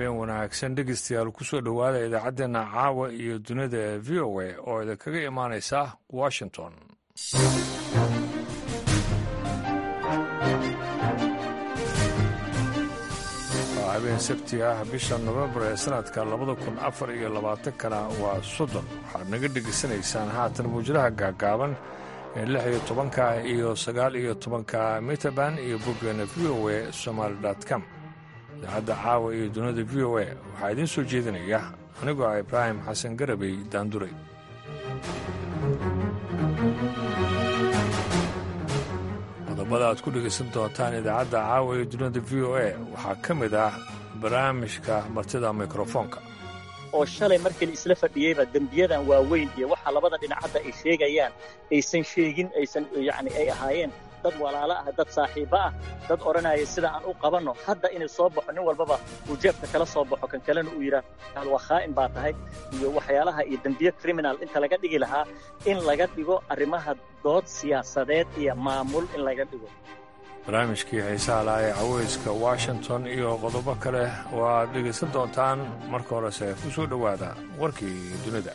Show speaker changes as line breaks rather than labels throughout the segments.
habeen wanaagsan dhegeystayaal kusoo dhowaada idaacaddeena caawa iyo dunida v o a oo idinkaga imaanaysa washington waa habeen sabti ah bisha nofembar ee sanadka labada kun afar iyo labaatankana waa soddon waxaad naga dhegeysanaysaan haatan muujadaha gaagaaban ee lix iyo tobanka iyo sagaal iyo tobanka mitaban iyo boggeena v o a somaali com idaacadda caawa iyo dunida v o a waxaa idiin soo jeedinaya anigoo ah ibraahim xasan garabey daanduray qodobada aad ku dhegaysan doontaan idaacadda caawa iyo dunida v o a waxaa ka mid ah barnaamijka martida mikrofoonka
oo shalay markii la isla fadhiyeyba dembiyadan waaweyn iyo waxa labada dhinac hadda ay sheegayaan aysan sheegin aysan yani ay ahaayeen dad walaalo ah dad saaxiibo ah dad odhanaya sida aan u qabanno hadda inay soo baxo nin walbaba uu jeebka kala soo baxo kan kalena uu yidhaah waa khaa'in baa tahay iyo waxyaalaha iyo dembiye criminal inta laga dhigi lahaa in laga dhigo arrimaha dood siyaasadeed iyo maamul in laga dhigo
barnaamijkii xiisaha laha ee caweyska washington iyo qodobo kale oo aad dhegaysan doontaan marka horese ku soo dhowaada warkii dunida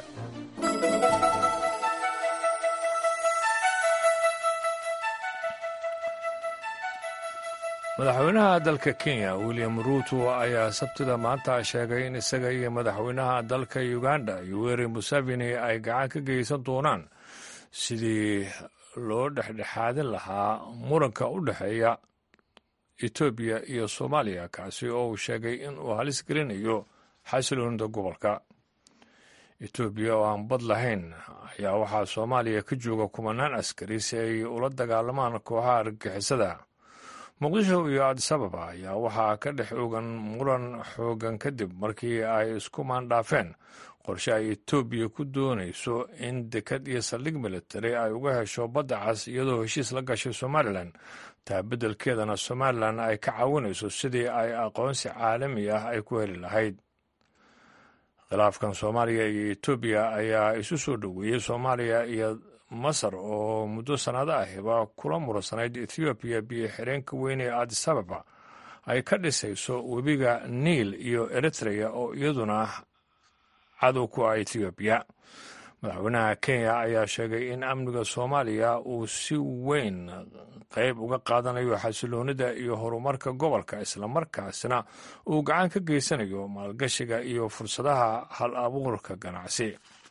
madaxweynaha dalka kenya william ruuto ayaa sabtida maanta sheegay in isaga iyo madaxweynaha dalka uganda yoweri museveni ay gacan ka geysan doonaan sidii loo dhexdhexaadin lahaa muranka u dhexeeya etoobiya iyo soomaaliya kaasi oo uu sheegay in uu halis gelinayo xasiloonida gobolka etoobiya oo aan bad lahayn ayaa waxaa soomaaliya ka jooga kumanaan askari si ay ula dagaalamaan kooxaha argagixisada muqdisho iyo adisababa ayaa waxaa ka dhex ogan muran xoogan kadib markii ay isku maandhaafeen qorshe ay etoobiya ku doonayso in dekad iyo saldhig militari ay uga hesho badda cas iyadoo heshiis la gashay somalilan taa beddelkeedana somalilan ay ka caawinayso sidii ay aqoonsi caalami ah ay ku heli lahayd khilaafkan soomaaliya iyo etoobiya ayaa isu soo dhoweeyey soomaaliya iyo masar oo muddo sannado ahiba kula muransanayd ethoobiya biyo xireenka weyn ee adisababa ay ka dhisayso webiga niil iyo eritreya oo iyaduna cadow ku ah ethoobiya madaxweynaha kenya ayaa sheegay in amniga soomaaliya uu si weyn qayb uga qaadanayo xasiloonida iyo horumarka gobolka islamarkaasna uu gacan ka geysanayo maalgashiga iyo fursadaha hal abuurka ganacsi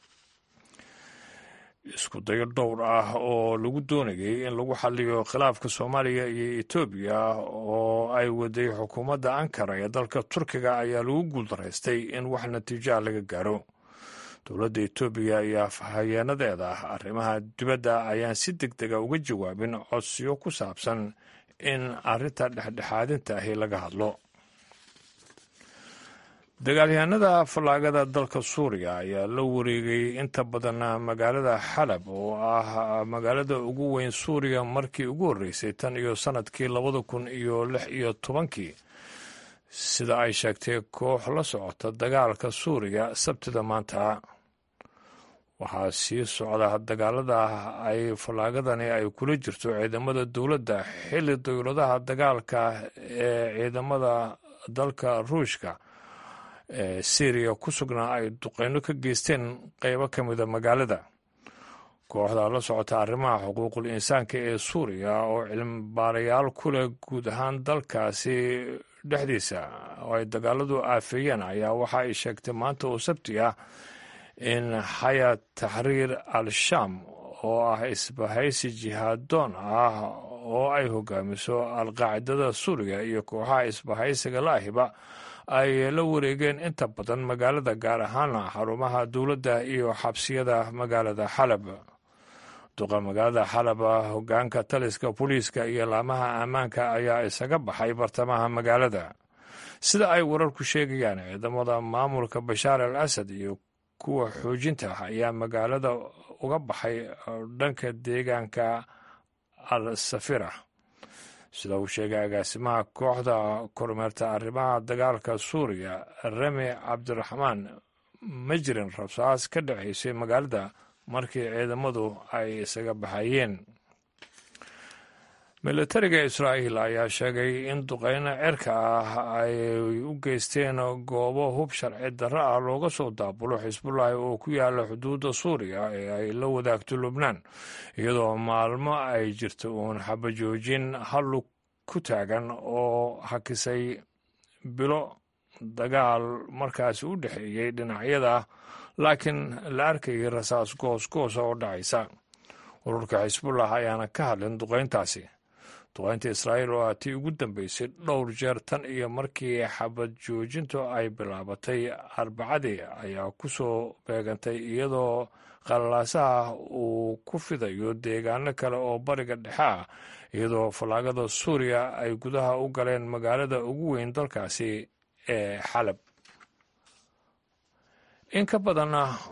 isku dayo dhowr ah oo lagu doonayay in lagu xaliyo khilaafka soomaaliya iyo etoobiya oo ay waday xukuumadda ankara ee dalka turkiga ayaa lagu guuldaraystay in wax natiijoa laga gaaro dowladda etoobiya iyo afhayeenadeeda arrimaha dibadda ayaan si deg dega uga jawaabin codsiyo ku saabsan in arrinta dhexdhexaadinta ahi laga hadlo dagaalyahanada fallaagada dalka suuriya ayaa la wareegay inta badan magaalada xalab oo ah magaalada ugu weyn suuriya markii ugu horreysay tan iyo sannadkii labada kun iyo lix iyo tobankii sida ay sheegtay koox la socota dagaalka suuriya sabtida maanta waxaa sii socda dagaalada ay fallaagadani ay kula jirto ciidamada dowladda xilli dowladaha dagaalka ee ciidamada dalka ruushka ee syriya ku sugnaa ay duqeyno ka geysteen qeybo ka mida magaalada kooxda la socota arrimaha xuquuqul insaanka ee suuriya oo cilmibaarayaal ku leh guud ahaan dalkaasi dhexdiisa oo ay dagaaladu aafeeyeen ayaa waxa ay sheegtay maanta oo sabti ah in xaya taxriir al-shaam oo ah isbahaysi jihaadoon ah oo ay hogaamiso al-qaacidada suuriya iyo kooxaha isbahaysiga laahiba ay la wareegeen inta badan magaalada gaar ahaana xarumaha dowladda iyo xabsiyada magaalada xalab duqa magaalada xalab hogaanka taliska booliiska iyo laamaha ammaanka ayaa isaga baxay bartamaha magaalada sida ay wararku sheegayaan ciidamada maamulka bashaar al asad iyo kuwa xoojinta ayaa magaalada uga baxay dhanka deegaanka al safira sida uu sheegay agaasimaha kooxda kormeerta arrimaha dagaalka suuriya remi cabdiraxmaan ma jirin rabsaas ka dhexaysay magaalada markii ciidamadu ay isaga baxayeen militariga israa'iil ayaa sheegay in duqeyno cerka ah ay u geysteen goobo hub sharci darro ah looga soo daabulo xisbullahi oo ku yaala xuduudda suuriya ee ay la wadaagto lubnaan iyadoo maalmo ay jirto uun xabajoojin hallu ku taagan oo hakisay bilo dagaal markaasi u dhexeeyey dhinacyada laakiin la arkayay rasaas goosgoosa oo dhacaysa ururka xisbullah ayaana ka hadlin duqeyntaasi duqeynta israa'iil oo ah tii ugu dambeysay dhowr jeer tan iyo markii xabad joojintu ay bilaabatay arbacadii ayaa ku soo beegantay iyadoo qalalaasaha uu ku fidayo deegaano kale oo bariga dhexe ah iyadoo fallaagada suuriya ay gudaha u galeen magaalada ugu weyn dalkaasi ee xalab in ka badan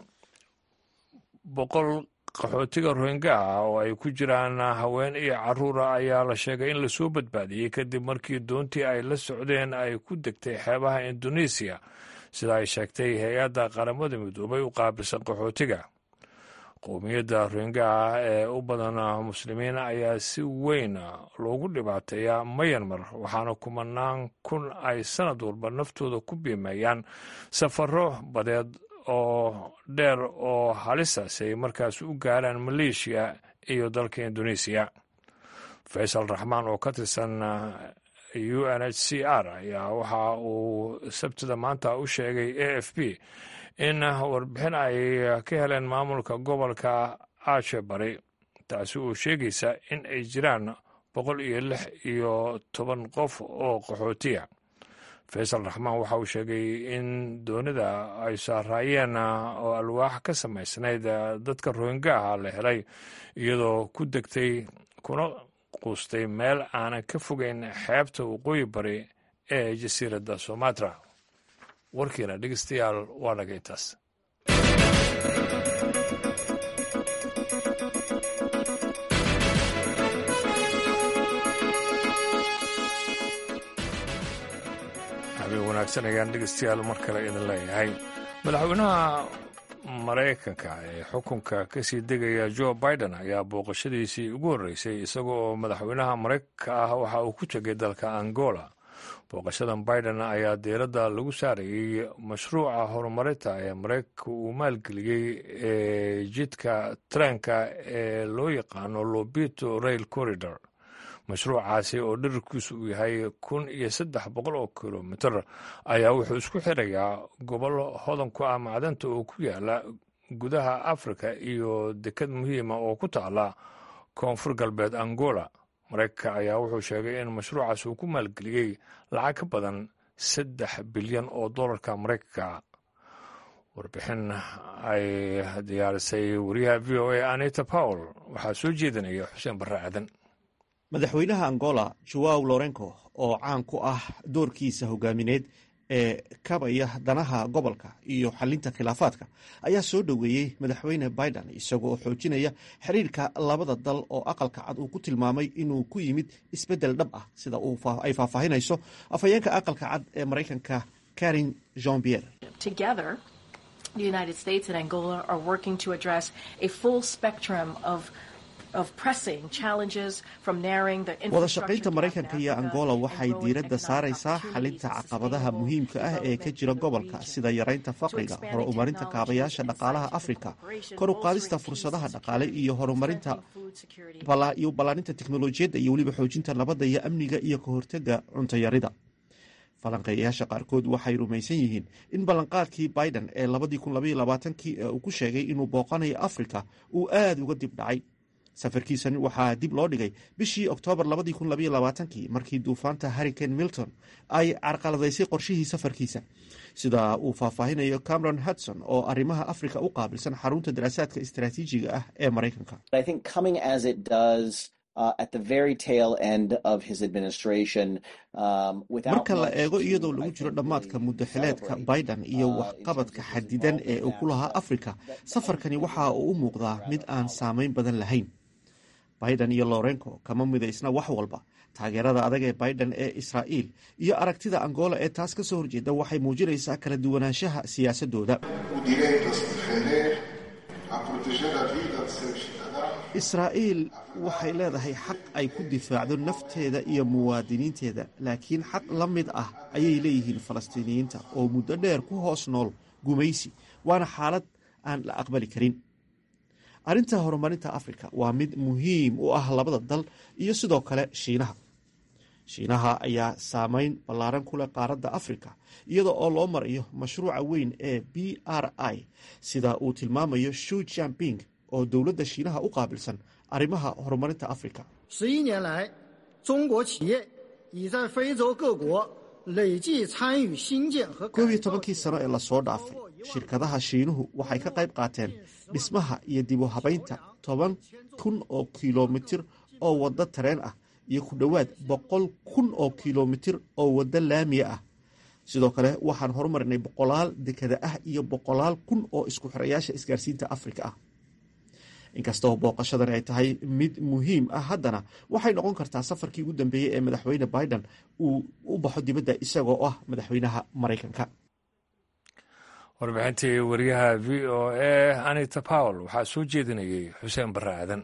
boqol qaxootiga rohingya ah oo ay ku jiraan haween iyo caruura ayaa la sheegay in lasoo badbaadiyey kadib markii doontii ay la socdeen ay ku degtay xeebaha indonesiya sida ay sheegtay hay-adda qaramada midoobay u qaabilsan qaxootiga qowmiyadda rohingya ah ee u badan muslimiin ayaa si weyn loogu dhibaateeyaa mayanmar waxaana kumanaan kun ay sanad walba naftooda ku biimeeyaan safaro badeed oo dheer oo halisa si ay markaas u gaaraan maleeshiya iyo dalka indonesiya faysal raxmaan oo ka tirsan u n h c r ayaa waxa uu sabtida maanta u sheegay a f b in warbixin ay ka heleen maamulka gobolka aashe bari taasi oo sheegaysa in ay jiraan boqol iyo lix iyo toban qof oo qaxootiya faysal raxmaan waxa uu sheegay in doonida ay saaraayeen oo alwaax ka samaysnayd dadka rohingaaha la helay iyadoo ku degtay kuna quustay meel aanan ka fogeyn xeebta waqooyi bari ee jasiiradda somatra warkiina dhegeystayaal waa dhaga intaas habeen wanaagsan ayaan dhegeystayaal mar kale idin leeyahay madaxweynaha maraykanka ee xukunka ka sii degaya joe biden ayaa booqashadiisii ugu horreysay isaga oo madaxweynaha maraykanka ah waxa uu ku tegay dalka angola booqashadan biden ayaa diiradda lagu saarayey mashruuca horumarinta ee maraykanka uu maalgeliyey ee jidka treenka ee loo yaqaano lobito rail corridor mashruucaasi oo dherarkiisu uu yahay kun iyo saddex boqol oo kilomitir ayaa wuxuu isku xirayaa gobolo hodan ku ah macdanta oo ku yaala gudaha afrika iyo dekad muhiima oo ku taala koonfur galbeed angola maraykanka ayaa wuxuu sheegay in mashruucaas uu ku maalgeliyey lacag ka badan saddex bilyan oo dollarka maraykanka warbixin ay diyaarisay wariyaha v o a anita powell waxaa soo jeedinaya xuseen barre aadan
madaxweynaha angola joaw lorenco oo caan ku ah doorkiisa hogaamineed ee kabaya danaha gobolka iyo xalinta khilaafaadka ayaa soo dhoweeyey madaxweyne biden isaga oo xoojinaya xiriirka labada dal oo aqalka cad uu ku tilmaamay inuu ku yimid isbeddel dhab ah sida ay faahfaahinayso afhayeenka aqalka cad ee maraykanka karin jean pierre wada shaqaynta maraykanka iyo angola waxay diiradda saaraysaa xalinta caqabadaha muhiimka ah ee ka jira gobolka sida yaraynta faqriga horumarinta kaabayaasha dhaqaalaha afrika kor u qaadista fursadaha dhaqaale iyo horumarinta iyo ballaaninta teknolojiyadda iyo weliba xoojinta nabadda iyo amniga iyo ka hortega cuntayarida falanqeeyayaasha qaarkood waxay rumaysan yihiin in ballanqaadkii biden ee labadii ee uu ku sheegay inuu booqanayo afrika uu aada uga dib dhacay safarkiisan waxaa dib loo dhigay bishii oktoobar markii duufaanta harricane milton ay carqaladaysay qorshihii safarkiisa sida uu faahfaahinayo cameron hudson oo arrimaha afrika u qaabilsan xarunta daraasaadka istaraatiijiga ah ee maraykanka marka la eego iyadoo lagu jiro dhammaadka muddaxileedka biden iyo waxqabadka xadidan ee uu ku lahaa afrika safarkani waxa uu u muuqdaa mid aan saamayn badan lahayn biden iyo lorenco kama midaysna wax walba taageerada adag ee biden ee israa'iil iyo aragtida angola ee taas ka soo horjeeda waxay muujinaysaa kala duwanaanshaha siyaasadooda israa'iil waxay leedahay xaq ay ku difaacdo nafteeda iyo muwaadiniinteeda laakiin xaq la mid ah ayay leeyihiin falastiiniyiinta oo muddo dheer ku hoos nool gumaysi waana xaalad aan la aqbali karin arrinta horumarinta afrika waa mid muhiim u ah labada dal iyo sidoo kale shiinaha shiinaha ayaa saameyn ballaaran ku leh qaaradda afrika iyada oo loo marayo mashruuca weyn ee b r i sida uu tilmaamayo shu jamping oo dowladda shiinaha u qaabilsan arrimaha horumarinta afrika koob iyo tobankii sano ee lasoo dhaafay shirkadaha shiinuhu waxay ka qayb qaateen dhismaha iyo dibu habaynta toban kun oo kilomitir oo waddo tareen ah iyo ku dhowaad boqol kun oo kilomitir oo waddo laamiya ah sidoo kale waxaan horumarinay boqolaal dekada ah iyo boqolaal kun oo isku xirayaasha isgaarsiinta afrika ah inkastoo booqashadani ay tahay mid muhiim ah haddana waxay noqon kartaa safarkii ugu dambeeyey ee madaxweyne biden uu u baxo dibadda isagoo ah madaxweynaha maraykanka
warbixintii wariyaha v o a anita powell waxaa soo jeedinayay xuseen barre aadan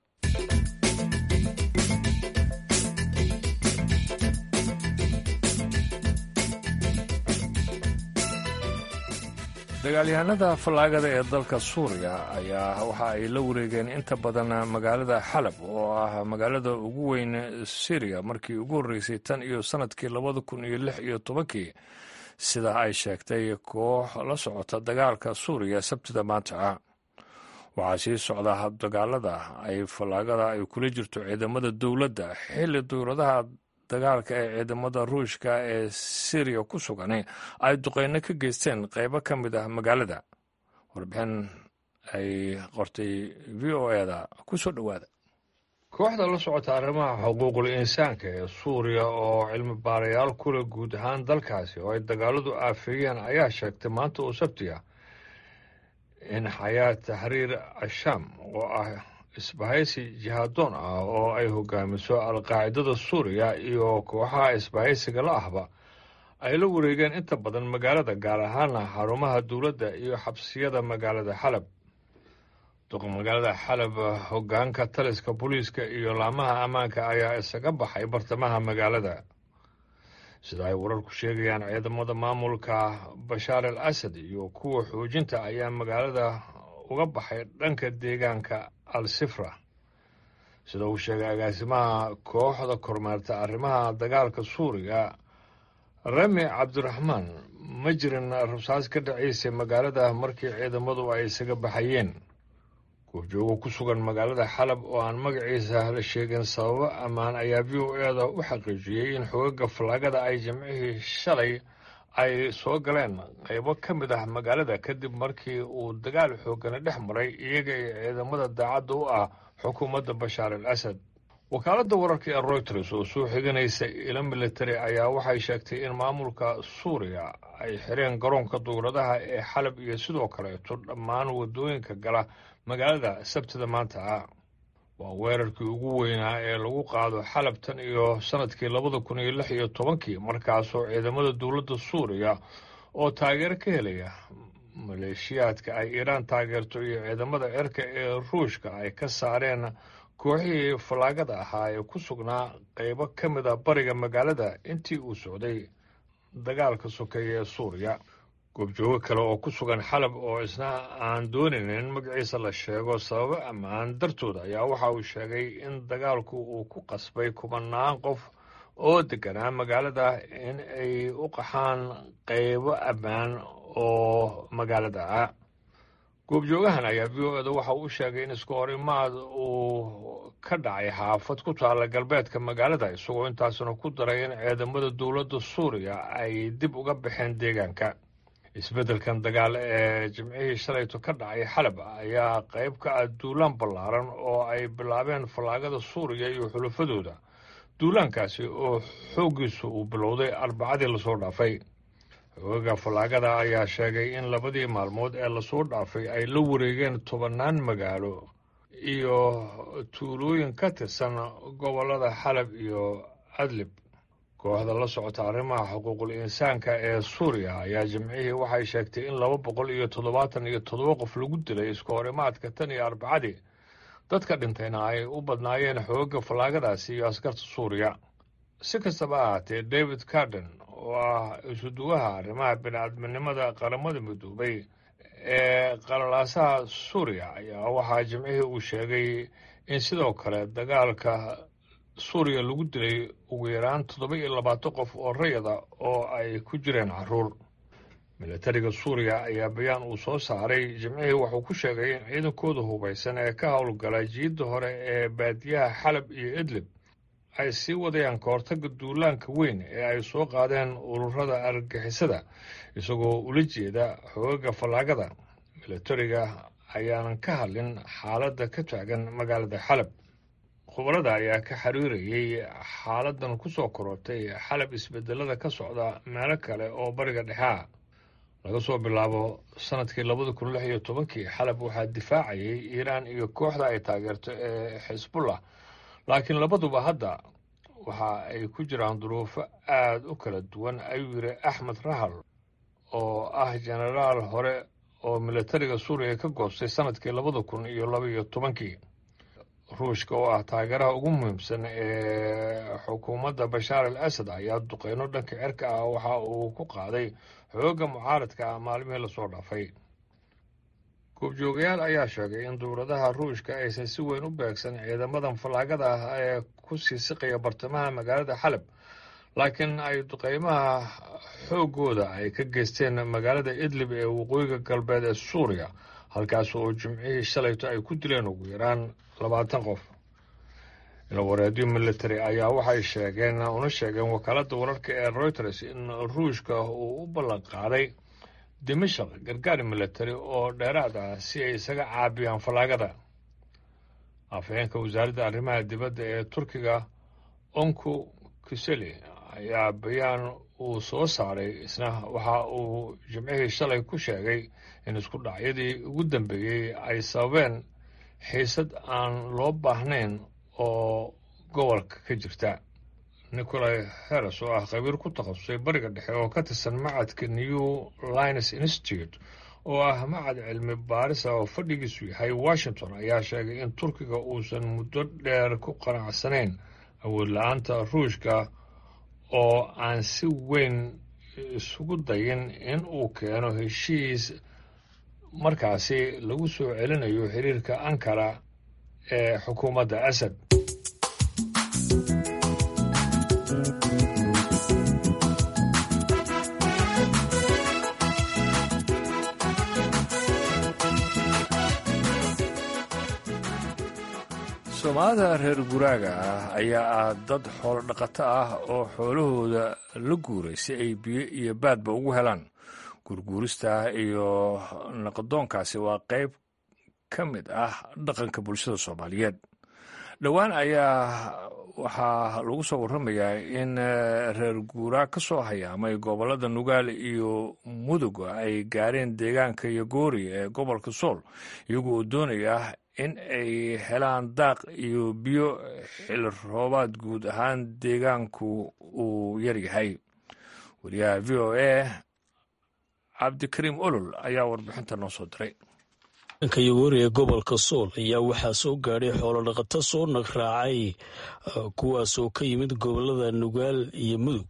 dagaalyahanada fallaagada ee dalka suuriya ayaa waxa ay la wareegeen inta badan magaalada xalab oo ah magaalada ugu weyn syriya markii ugu horreysay tan iyo sannadkii labada kun iyo lix iyo tobankii sida ay sheegtay koox la socota dagaalka suuriya sabtida maanta waxaa sii socda habdagaalada ay fallaagada ay kula jirto ciidamada dowladda xilli dowladaha dagaalka ee ciidamada ruushka ee syriya ku sugan ay duqeyno ka geysteen qeybo ka mid ah magaalada warbixin ay qortay v o eda ku soo dhowaada kooxda la socota arrimaha xuquuqul insaanka ee suuriya oo cilmi baarayaal kule guud ahaan dalkaasi oo ay dagaaladu aafeeyeen ayaa sheegtay maanta oo sabti ah in xayaat taxriir ashaam oo ah isbahaysi jihaadoon ah oo ay hogaamiso alqaacidada suuriya iyo kooxaha isbahaysiga la ahba ay la wareegeen inta badan magaalada gaar ahaana xarumaha dowladda iyo xabsiyada magaalada xalab duqa magaalada xalab hogaanka taliska booliiska iyo laamaha ammaanka ayaa isaga baxay bartamaha magaalada sida ay wararku sheegayaan ciidamada maamulka bashaar al asad iyo kuwa xoojinta ayaa magaalada uga baxay dhanka deegaanka al sifra sida uu sheegay agaasimaha kooxda kormeerta arrimaha dagaalka suuriya rami cabdiraxmaan ma jirin rabsaas ka dhacaysay magaalada markii ciidamadu ay isaga baxayeen goobjoogo ku sugan magaalada xalab oo aan magaciisa la sheegin sababo ammaan ayaa v o eda u xaqiijiyey in xogaga fallaagada ay jimcihii shalay ay soo galeen qaybo ka mid ah magaalada kadib markii uu dagaal xoogana dhex maray iyaga iyo ciidamada daacadda u ah xukuumadda bashaar al asad wakaaladda wararka ee royters oo soo xiganaysa ilo military ayaa waxay sheegtay in maamulka suuriya ay xireen garoonka duuradaha ee xalab iyo sidoo kaleeto dhammaan waddooyinka gala magaalada sabtida maanta ah waa weerarkii ugu weynaa ee lagu qaado xalab tan iyo sannadkii labada kun iyo lix iyo tobankii markaasoo ciidamada dowladda suuriya oo taageero ka helaya maleeshiyaadka ay iiraan taageerto iyo ciidamada cirka ee ruushka ay ka saareen kooxihii fallaagada ahaa ee ku sugnaa qaybo ka mid a bariga magaalada intii uu socday dagaalka sokeeye ee suuriya goobjoogo kale oo ku sugan xalab oo isna aan doonayn in magaciisa la sheego sababo ammaan dartood ayaa waxa uu sheegay in dagaalku uu ku qasbay kubanaan qof oo deganaa magaalada in ay u qaxaan qaybo ammaan oo magaalada ah goobjoogahan ayaa v o eda waxa uu sheegay in isku horimaad uu ka dhacay xaafad ku taalla galbeedka magaalada isagoo intaasna ku daray in ciidamada dowladda suuriya ay dib uga baxeen deegaanka isbeddelkan dagaal ee jimcihii shalayto ka dhacay xalab ayaa qayb ka ah duulaan ballaaran oo ay bilaabeen fallaagada suuriya iyo xulafadooda duulaankaasi oo xooggiisu uu bilowday arbacadii lasoo dhaafay xoogaga fallaagada ayaa sheegay in labadii maalmood ee lasoo dhaafay ay la wareegeen tobannaan magaalo iyo tuulooyin ka tirsan gobollada xalab iyo adlib kooxda la socota arrimaha xuquuqul insaanka ee suuriya ayaa jimcihii waxay sheegtay in laba boqol iyo toddobaatan iyo toddoba qof lagu dilay isku horimaadka tan iyo arbacadii dadka dhintayna ay u badnaayeen xoogga fallaagadaasi iyo askarta suuriya si kastaba ahaatee david carden oo ah isuduwaha arrimaha bini-aadminimada qaramada midoobay ee qalalaasaha suuriya ayaa waxaa jimcihii uu sheegay in sidoo kale dagaalka suuriya lagu dilay ugu yaraan toddoba iyo labaatan qof oo rayada oo ay ku jireen carruur milatariga suuriya ayaa bayaan uu soo saaray jimcihii wuxuu ku sheegay in ciidankooda hubaysan ee ka howlgala jiidda hore ee baadiyaha xalab iyo idlib ay sii wadayaan kahortagga duulaanka weyn ee ay soo qaadeen ururada argagixisada isagoo ula jeeda xoogaga fallaagada milatariga ayaanan ka hadlin xaaladda ka taagan magaalada xalab khubarada ayaa ka xiriirayay xaaladan ku soo korortay xalab isbedelada ka socda meelo kale oo bariga dhexea laga soo bilaabo sanadkii labada kun lix iyo tobankii xalab waxaa difaacayay iiraan iyo kooxda ay taageerto ee xisbullah laakiin labaduba hadda waxa ay ku jiraan duruufo aada u kala duwan ayuu yidhi axmed rahal oo ah jenaraal hore oo milatariga suuriya ka goostay sanadkii labada kun iyo laba iyo tobankii ruushka oo ah taageeraha ugu muhiimsan ee xukuumadda bashaar al asad ayaa duqeyno dhanka cirka ah waxa uu ku qaaday xoogga mucaaradka ah maalmihii lasoo dhaafay goobjoogayaal ayaa sheegay in dowladaha ruushka aysan si weyn u beegsan ciidamadan fallaagada ah ee ku sii siqaya bartamaha magaalada xalab laakiin ay duqeymaha xooggooda ay ka geysteen magaalada idlib ee waqooyiga galbeed ee suuriya halkaas oo jimcihii shalayto ay ku dileen ugu yaraan labaatan qof ilawareedyo military ayaa waxay sheegeen una sheegeen wakaaladda wararka ee reuters in ruushka uu u ballan qaaday dimashaq gargaar military oo dheeraad ah si ay isaga caabiyaan fallaagada afhayeenka wasaaradda arrimaha dibadda ee turkiga onku kiseli ayaa bayaan uu soo saaray isna waxa uu jimcihii shalay ku sheegay in isku dhacyadii ugu dambeeyey ay sababeen xiisad aan loo baahnayn oo gobolka ka jirta nicolai heres oo ah khabiir ku takhasusay bariga dhexe oo ka tirsan macadka new lines institute oo ah macad cilmi baarisa oo fadhigiisu yahay washington ayaa sheegay in turkiga uusan muddo dheer ku qanacsanayn awood la-aanta ruushka oo aan si weyn isugu dayin in uu keeno heshiis markaasi lagu soo celinayo xiriirka ankara ee xukuumadda asad soomaalida reer guraaga ah ayaa ah dad xoolo dhaqato ah oo xoolahooda la guuray si ay biyo iyo baadba ugu helaan gurguurista iyo naqdoonkaasi waa qayb ka mid ah dhaqanka bulshada soomaaliyeed dhowaan ayaa waxaa lagu soo warramayaa in reer guuraa ka soo hayaamay gobollada nugaal iyo mudug ay gaareen deegaanka yogoori ee gobolka sool iyagoo doonaya in ay helaan daaq iyo biyo xili roobaad guud ahaan deegaanku uu yaryahay wariyaha v o a cabdikariim olol ayaa warbixinta noo soo diray
ka yogoori ee gobolka sool ayaa waxaa soo gaadhay xoolodhaqato soo nagraacay kuwaasoo ka yimid gobolada nugaal iyo mudug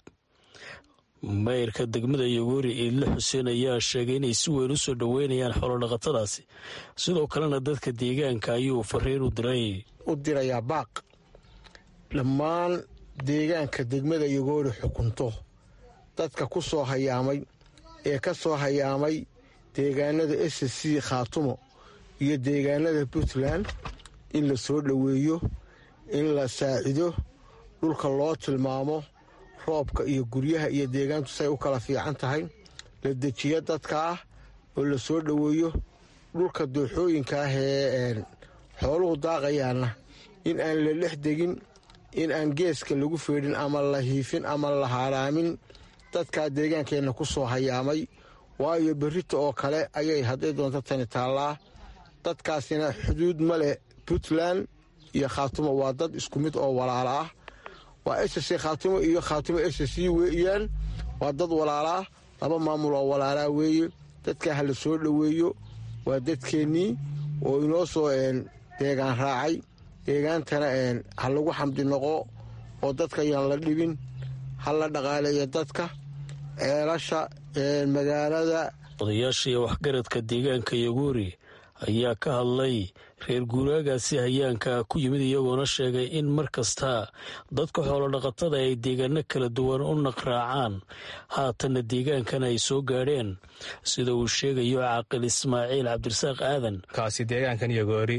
mayrka degmada yogoori iidle xuseen ayaa sheegay inay si weyn u soo dhoweynayaan xoolodhaqatadaasi sidoo kalena dadka deegaanka ayuu fariin u diray
u dirayaa baaq dhammaan deegaanka degmada yogoori xukunto dadka ku soo hayaamay ee ka soo hayaamay deegaanada s c khaatumo iyo deegaanada puntland in la soo dhoweeyo in la saacido dhulka loo tilmaamo roobka iyo guryaha iyo deegaantu say u kala fiican tahay la dejiyo dadka ah oo la soo dhoweeyo dhulka dooxooyinka ah ee xooluhu daaqayaanna in aan la dhex degin in aan geeska lagu feedhin ama la hiifin ama la haaraamin dadkaa deegaankeenna ku soo hayaamay waayo berrita oo kale ayay hadday doonto tani taallaa dadkaasina xuduud ma leh puntland iyo khaatumo waa dad isku mid oo walaala ah waa s c khaatumo iyo khaatumo s c weeyaan waa dad walaalaa laba maamul oo walaalaa weeye dadkaa ha la soo dhoweeyo waa dadkeennii oo inoo soo deegaan raacay deegaantana ha lagu xamdi noqo oo dadka yaan la dhibin ha la dhaqaaleeyo dadka ceelasha magaalada
odayaasha iyo waxgaradka deegaanka yogoori ayaa ka hadlay reer guuraagaasi hayaanka ku yimid iyagoona sheegay in mar kasta dadka xoolodhaqatada ay deegaano kala duwan u naqraacaan haatanna deegaankana ay soo gaadheen sida uu sheegayo caaqil ismaaciil cabdirasaaq aadan
kaasi deegaankan yogoori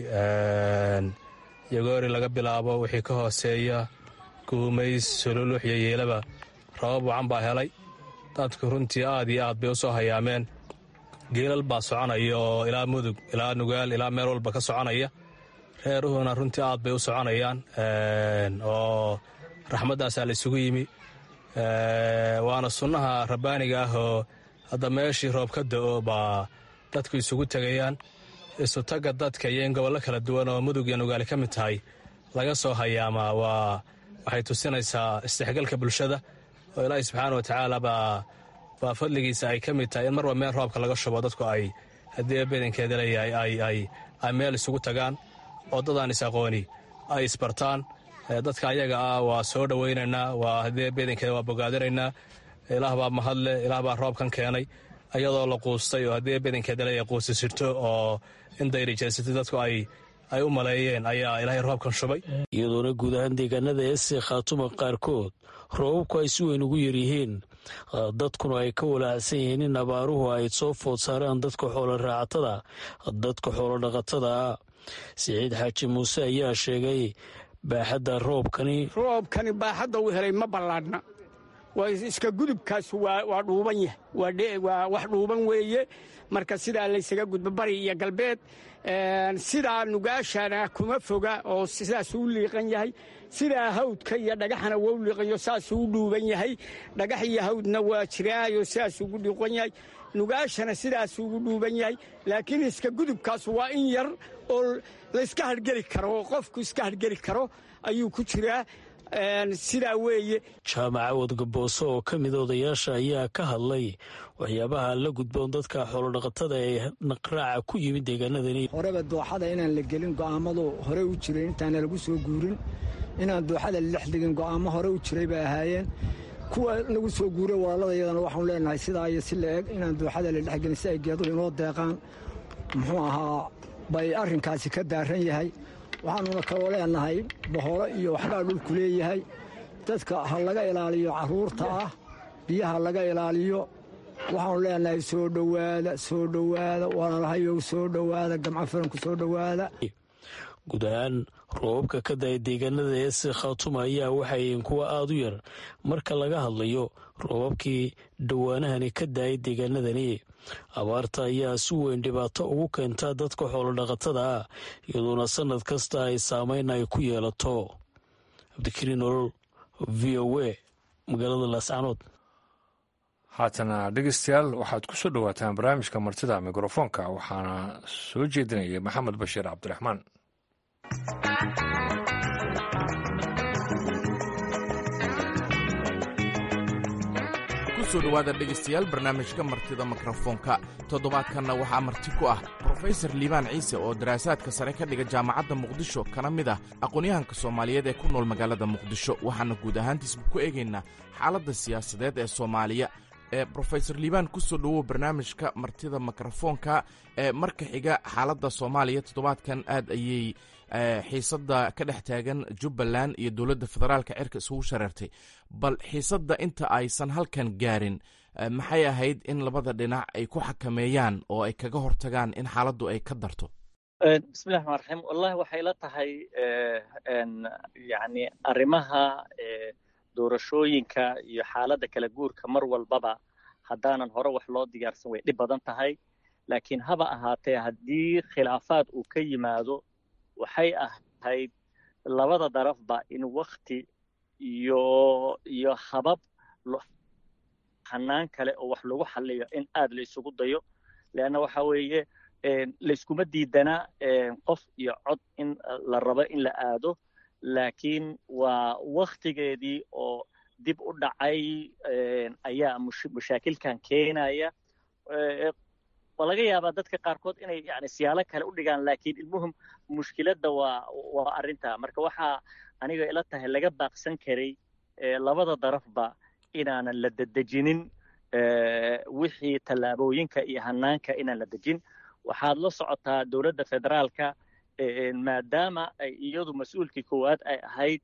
yogoori laga bilaabo wixii ka hooseeya guumays sololux iyo yeelaba rabab wacan baa helay dadku runtii aad iyo aad bay u soo hayaameen geelal baa soconaya oo ilaa mudug ilaa nugaal ilaa meel walba ka soconaya reeruhuna runtii aad bay u soconayaan oo raxmaddaasaa la isugu yimi waana sunnaha rabbaaniga ah oo hadda meeshii roob ka da'o baa dadku isugu tegayaan isutagga dadka iyo in gobollo kala duwan oo mudug iyo nugaali ka mid tahay laga soo hayaamaa waa waxay tusinaysaa isdhexgalka bulshada oo ilaahi subxaana wa tacaala baa baa fadligiisa ay ka mid tahay in marwa meel roobka laga shubo dadku ay haddii badankeeda leeyahay ay meel isugu tagaan oo dadaan is-aqooni ay isbartaan dadka ayaga ah waa soo dhowaynaynaa waa haddii badankeeda waa bogaadinaynaa ilaah baa mahadle ilaah baa roobkan keenay ayadoo la quustay oo haddii badankeeda leeyahay quusi sirto oo in dayrijeysatay dadku ay ay u maleeyeen ayaa ilaahay roobkan shubay
iyadoona guud ahaan deegaanada eese khaatuma qaarkood roobabku ay si weyn ugu yaryihiin dadkuna ay ka walaacsan yihiin in abaaruhu ay soo food saaraan dadka xoolo raacatada dadka xoolo dhaqatada ah siciid xaaji muuse ayaa sheegay baaxadda roobkani
roobkani baaxadda uu helay ma ballaadhna waa iska gudubkaas waa dhuuban yahay waa wax dhuuban weeye marka sidaa laysaga gudbo bari iyo galbeed sidaa nugaashana kuma foga oo sidaasuu u liiqan yahay sidaa hawdka iyo dhagaxana waa u liiqanyo saasuu u dhuuban yahay dhagax iyo hawdna waa jiraayo sidaasuu ugu dhiiqan yahay nugaashana sidaasuu ugu dhuuban yahay laakiin iska gudubkaas waa in yar oo layska hargeli karo oo qofku iska hargeli karo ayuu ku jiraa sidaa weeye
jaamaca wadgabooso oo ka mida odayaasha ayaa ka hadlay waxyaabaha la gudboon dadka xoolodhaqatada ee naqraaca ku yimid deegaanadani
horeba dooxada inaan la gelin go'aamadu hore u jiray intaana lagu soo guurin inaan dooxada la dhex degin go'aamo hore u jiray bay ahaayeen kuwa lagu soo guuray walaaladayadana waxaanu leenahay sidaa iyo si la eg inaan dooxada la dhexgelin si ay geeduhu inoo deeqaan muxuu ahaa bay arrinkaasi ka daaran yahay waxaanuna kaloo leenahay boholo iyo waxbaa dhulku leeyahay dadka ha laga ilaaliyo carruurta ah biyaha laga ilaaliyo waxaanu leenahay soo dhowaada soo dhowaada walalahayow soo dhowaada gamco faranku soo dhowaada
guud ahaan roobabka ka daya deegaanada eese khaatuma ayaa waxayihiin kuwa aada u yar marka laga hadlayo roobabkii dhowaanahani ka daayay deegaanadani abaarta ayaa si weyn dhibaato ugu keentaa dadka xoolodhaqatada ah iyadoona sannad kasta ay saameyn ay ku yeelato cabdikariin nolol v o a magaalada laascanood
haatana dhegeystayaal waxaad ku soo dhowaataan barnaamijka martida mikrofoonka waxaana soo jeedinaya maxamed bashiir cabdiraxmaan
kusoo dhowaada dhegaystayaal barnaamijka martida mikrofoonka toddobaadkanna waxaa marti ku ah brofesor liibaan ciise oo daraasaadka sare ka dhiga jaamacadda muqdisho kana mid ah aqoonyahanka soomaaliyeed ee ku nool magaalada muqdisho waxaana guud ahaantiisba ku eegaynaa xaaladda siyaasadeed ee soomaaliya ee brofesor liibaan kusoo dhowow barnaamijka martida mikrofoonka ee marka xiga xaaladda soomaaliya toddobaadkan aad ayay xiisadda ka dhex taagan jubbaland iyo dowladda federaalka cirka isugu shareertay bal xiisadda inta aysan halkan gaarin maxay ahayd in labada dhinac ay ku xakameeyaan oo ay kaga hortagaan in xaaladdu ay ka darto
bismillahi raxmaan raxiim wallahi waxay la tahay yani arrimaha doorashooyinka iyo xaaladda kala guurka mar walbaba haddaanan hore wax loo diyaarsan way dhib badan tahay laakiin haba ahaatee haddii khilaafaad uu ka yimaado waxay ahayd labada darafba in wakti iyo iyo habab hanaan kale oo wax lagu xaliyo in aad la isugu dayo leanna waxa weeye layskuma diidana qof iyo cod in la rabo in la aado laakiin waa waktigeedii oo dib u dhacay ayaa mushaakilkan keenaya waa laga yaabaa dadka qaarkood inay yani siyaalo kale u dhigaan laakiin ilmuhum mushkiladda waa waa arrinta marka waxaa aniga ila tahay laga baaqsan karay labada darafba inaanan la dedejinin wixii tallaabooyinka iyo hanaanka inaan la dejin waxaad la socotaa dowladda federaalka maadaama ay iyadu mas-uulkii koowaad ay ahayd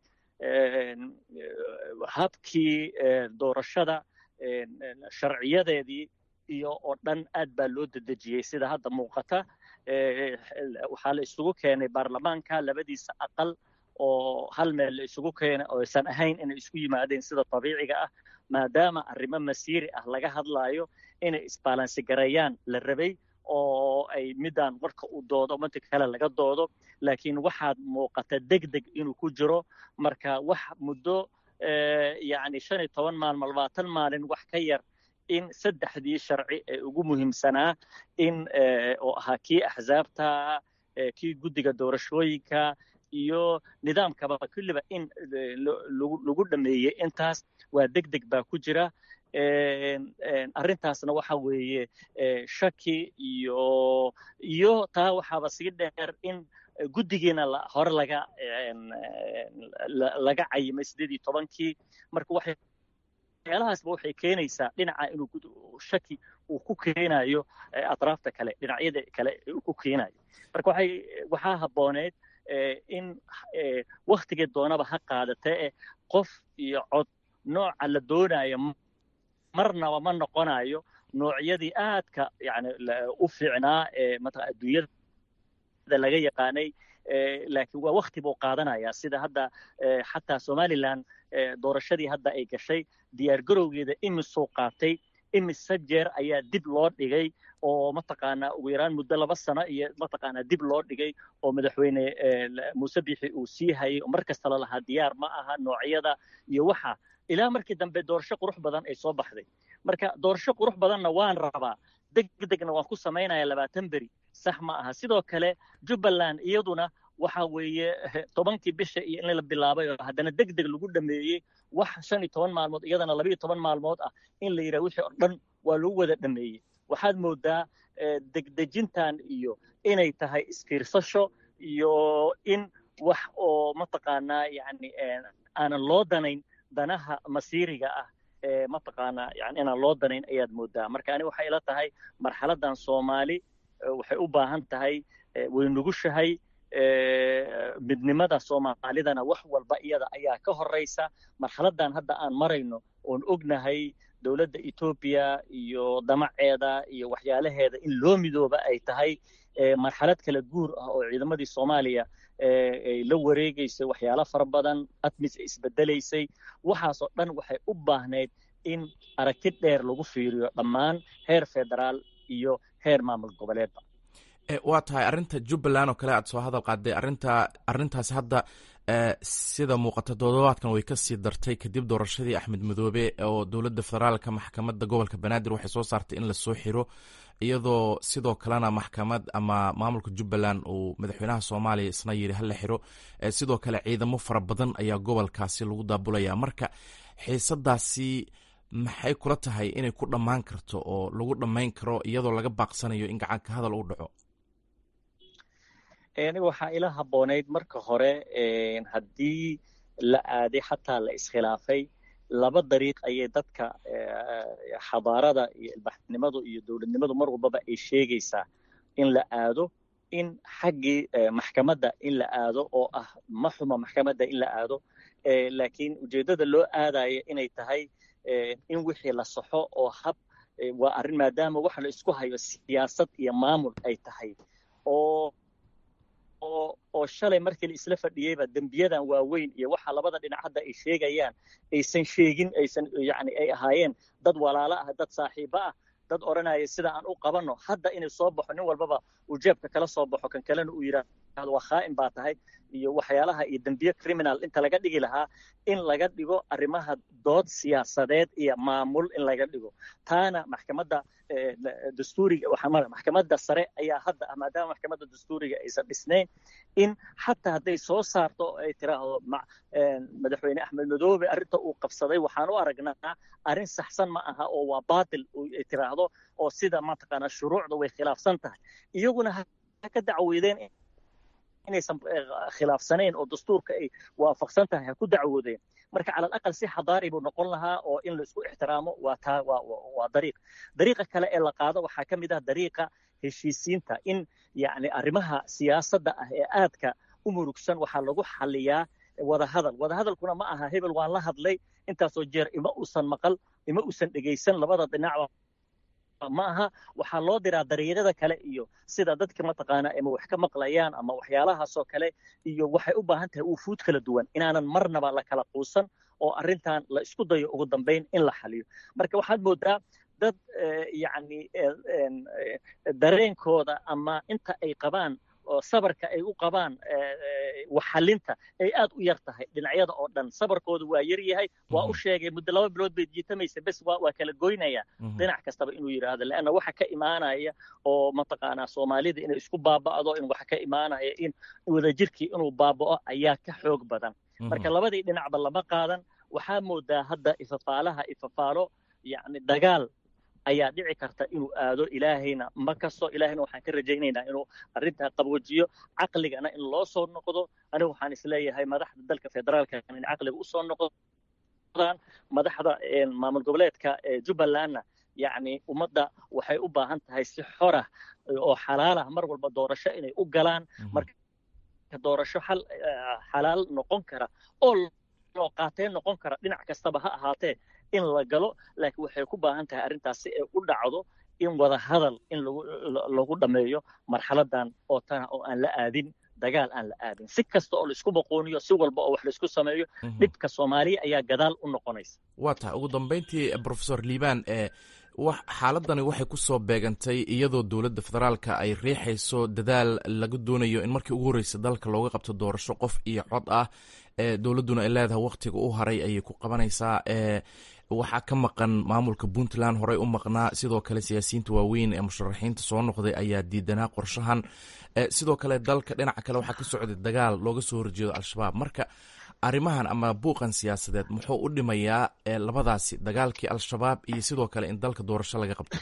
habkii doorashada sharciyadeedii iyo oo dhan aad baa loo dedejiyey sida hadda muuqata waxaa la isugu keenay baarlamaanka labadiisa aqal oo hal meel la isugu keenay oo aysan ahayn inay isku yimaadeen sida dabiiciga ah maadaama arrimo masiiri ah laga hadlaayo inay isbaalansigareeyaan la rabay oo ay midaan marka uu doodo manta kale laga doodo laakiin waxaad muuqata deg deg inuu ku jiro marka wax muddo yacni shan iyo toban maalmo labaatan maalin wax ka yar in saddexdii sharci ee ugu muhiimsanaa in oo ahaa kii axsaabta kii guddiga doorashooyinka iyo nidaamkaba kulliba in lagu dhameeyey intaas waa deg deg baa ku jira arrintaasna waxa weeye shaki iyo iyo taa waxaaba sii dheer in guddigiina hore laga laga cayimay sideed iyo tobankii marka waxay waxyaalahaasba waxay keenaysaa dhinaca inuu shaki uu ku keenayo atraafta kale dhinacyada kale uu ku keenayo marka waxay waxaa habbooneed in waktigii doonaba ha qaadatee qof iyo cod nooca la doonayo marnaba ma noqonayo noocyadii aadka yani u fiicnaa ee mataqaa adduunyada laga yaqaanay laakiin waa wakti buu qaadanayaa sida hadda xataa somaliland doorashadii hadda ay gashay diyaargarowgeeda imisuu qaatay imise jeer ayaa dib loo dhigay oo mataqaanaa ugu yaraan muddo laba sano iyo mataqaanaa dib loo dhigay oo madaxweyne muuse bixi uu sii hayay oo mar kasta la lahaa diyaar ma aha noocyada iyo waxa ilaa markii dambe doorasho qurux badan ay soo baxday marka doorasho qurux badanna waan rabaa deg degna waan ku samaynaya labaatan beri sax ma aha sidoo kale jubbaland iyaduna waxa weeye tobankii bisha iyo in la bilaabay oo haddana deg deg lagu dhameeyey wax shan iyo toban maalmood iyadana laba iyo toban maalmood ah in la yidhaha wixii oo dhan waa lagu wada dhameeyey waxaad moodaa degdejintan iyo inay tahay isfiirsasho iyo in wax oo mataqaanaa yani aanan loo danayn danaha masiiriga ah ee mataqaanaa yani inaan loo danayn ayaad moodaa marka ani waxay ila tahay marxaladan soomaali waxay u baahan tahay way nugushahay midnimada soomaalidana wax walba iyada ayaa ka horeysa marxaladan hadda aan marayno oon ognahay dowladda etoobiya iyo damaceeda iyo waxyaalaheeda in loo midooba ay tahay marxalad kala guur ah oo ciidamadii soomaaliya ay la wareegaysay waxyaalo fara badan admis ay isbedelaysay waxaasoo dhan waxay u baahnayd in aragti dheer lagu fiiriyo dhammaan heer federaal iyo heer maamul goboleedba
waa tahay arrinta jubbaland oo kale aad soo hadal qaaday arinta arrintaas hadda sida muuqata toddobaadkan way ka sii dartay kadib doorashadii axmed madoobe oo dowladda federaalka maxkamadda gobolka banaadir waxay soo saartay in lasoo xiro iyadoo sidoo kalena maxkamad ama maamulka jubbaland uu madaxweynaha soomaaliya isna yiri hala xiro sidoo kale ciidamo fara badan ayaa gobolkaasi lagu daabulaya marka xiisadaasi maxay kula tahay inay ku dhammaan karto oo lagu dhammayn karo iyadoo laga baaqsanayo in gacanka hadal u dhaco
aniga waxaa ila habboonayd marka hore haddii la aaday xataa la iskhilaafay laba dariiq ayay dadka xadaarada iyo ilbaxnimadu iyo dowladnimadu mar walbaba ay sheegaysaa in la aado in xaggii maxkamadda in la aado oo ah ma xuma maxkamadda in la aado laakiin ujeeddada loo aadaya inay tahay in wixii la saxo oo hab waa arrin maadaama waxa la isku hayo siyaasad iyo maamul ay tahay oo oo shalay markii la isla fadhiyeyba dembiyadan waaweyn iyo waxa labada dhinac hadda ay sheegayaan aysan sheegin aysan yani ay ahaayeen dad walaalo ah dad saaxiibo ah dad odhanaya sida aan u qabanno hadda inay soo baxo nin walbaba uu jeebka kala soo baxo kan kalena uu yidhaah yidhaahdo waa khaa'in baa tahay iyo waxyaalaha iyo dembiye criminal inta laga dhigi lahaa in laga dhigo arrimaha dood siyaasadeed iyo maamul in laga dhigo taana maxkamadda dastuuriga waxaa maxkamadda sare ayaa hadda maadaama maxkamadda dastuuriga aysan dhisnayn in xataa hadday soo saarto ay tiraahdo madaxweyne axmed madoobe arrinta uu qabsaday waxaan u aragnaa arrin saxsan ma aha oo waa baatil ay tiraahdo oo sida mataqaanaa shuruucda way khilaafsan tahay iyaguna ha ka dacweydeen inaysan khilaafsanayn oo dastuurka ay waafaqsan tahay ha ku dacwoodeen marka cala alaqal si xadaari buu noqon lahaa oo in la isku ixtiraamo waa taa waa waa dariiq dariiqa kale ee la qaado waxaa ka mid ah dariiqa heshiisiinta in yacni arrimaha siyaasadda ah ee aadka u murugsan waxaa lagu xaliyaa wadahadal wadahadalkuna ma aha hebel waan la hadlay intaasoo jeer ima uusan maqal ima uusan dhegaysan labada dhinacba ma aha waxaa loo diraa dariiqyada kale iyo sida dadka mataqaana ama wax ka maqlayaan ama waxyaalahaasoo kale iyo waxay u baahan tahay uufuud kala duwan inaanan marnaba la kala quusan oo arrintan la isku dayo ugu dambayn in la xaliyo marka waxaad moodaa dad yacni dareenkooda ama inta ay qabaan oo sabarka ay u qabaan waxalinta ay aad u yar tahay dhinacyada oo dhan sabarkooda waa yar yahay waa u sheegay muddo laba bilood bay jiitamaysa bes waa waa kala goynaya dhinac kastaba inuu yidhaahdo leanna waxa ka imaanaya oo mataqaanaa soomaalida inay isku baaba'do in waxa ka imaanaya in wadajirkii inuu baaba'o ayaa ka xoog badan marka labadii dhinacba lama qaadan waxaa moodaa hadda ifafaalaha ifafaalo yacni dagaal ayaa dhici karta inuu aado ilaahayna ma kasto ilaahayna waxaan ka rajaynaynaa inuu arrintaa qabwajiyo caqligana in loo soo noqdo anigu waxaan isleeyahay madaxda dalka federaalka in caqliga usoo noqdaan madaxda maamul goboleedka jubbalandna yacni ummadda waxay u baahan tahay si xorah oo xalaalah mar walba doorasho inay u galaan marka doorasho xal xalaal noqon kara oo loo qaateen noqon kara dhinac kastaba ha ahaatee in la galo laakiin waxay ku baahan tahay arrintaas si ay u dhacdo in wada hadal in lagu lagu dhammeeyo marxaladan oo tana oo aan la aadin dagaal aan la aadin si kasta oo laisku boqooniyo si walba oo wax laisku sameeyo dhibka soomaaliya ayaa gadaal u noqonaysa
waa tahay ugu dambayntii profesor liibaan ee xaaladani waxay ku soo beegantay iyadoo dowladda federaalka ay riixayso dadaal laga doonayo in markii ugu horreysa dalka looga qabto doorasho qof iyo cod ah dowladduna ay leedahay wakhtiga u haray ayay ku qabanaysaa waxaa ka maqan maamulka puntland horey u maqnaa sidoo kale siyaasiyiinta waaweyn ee musharaxiinta soo noqday ayaa diidanaa qorshahan sidoo kale dalka dhinaca kale waxaa ka socday dagaal looga soo horjeedo al-shabaab marka arrimahan ama buuqan siyaasadeed muxuu u dhimayaa labadaasi dagaalkii al-shabaab iyo sidoo kale in dalka doorasho laga qabto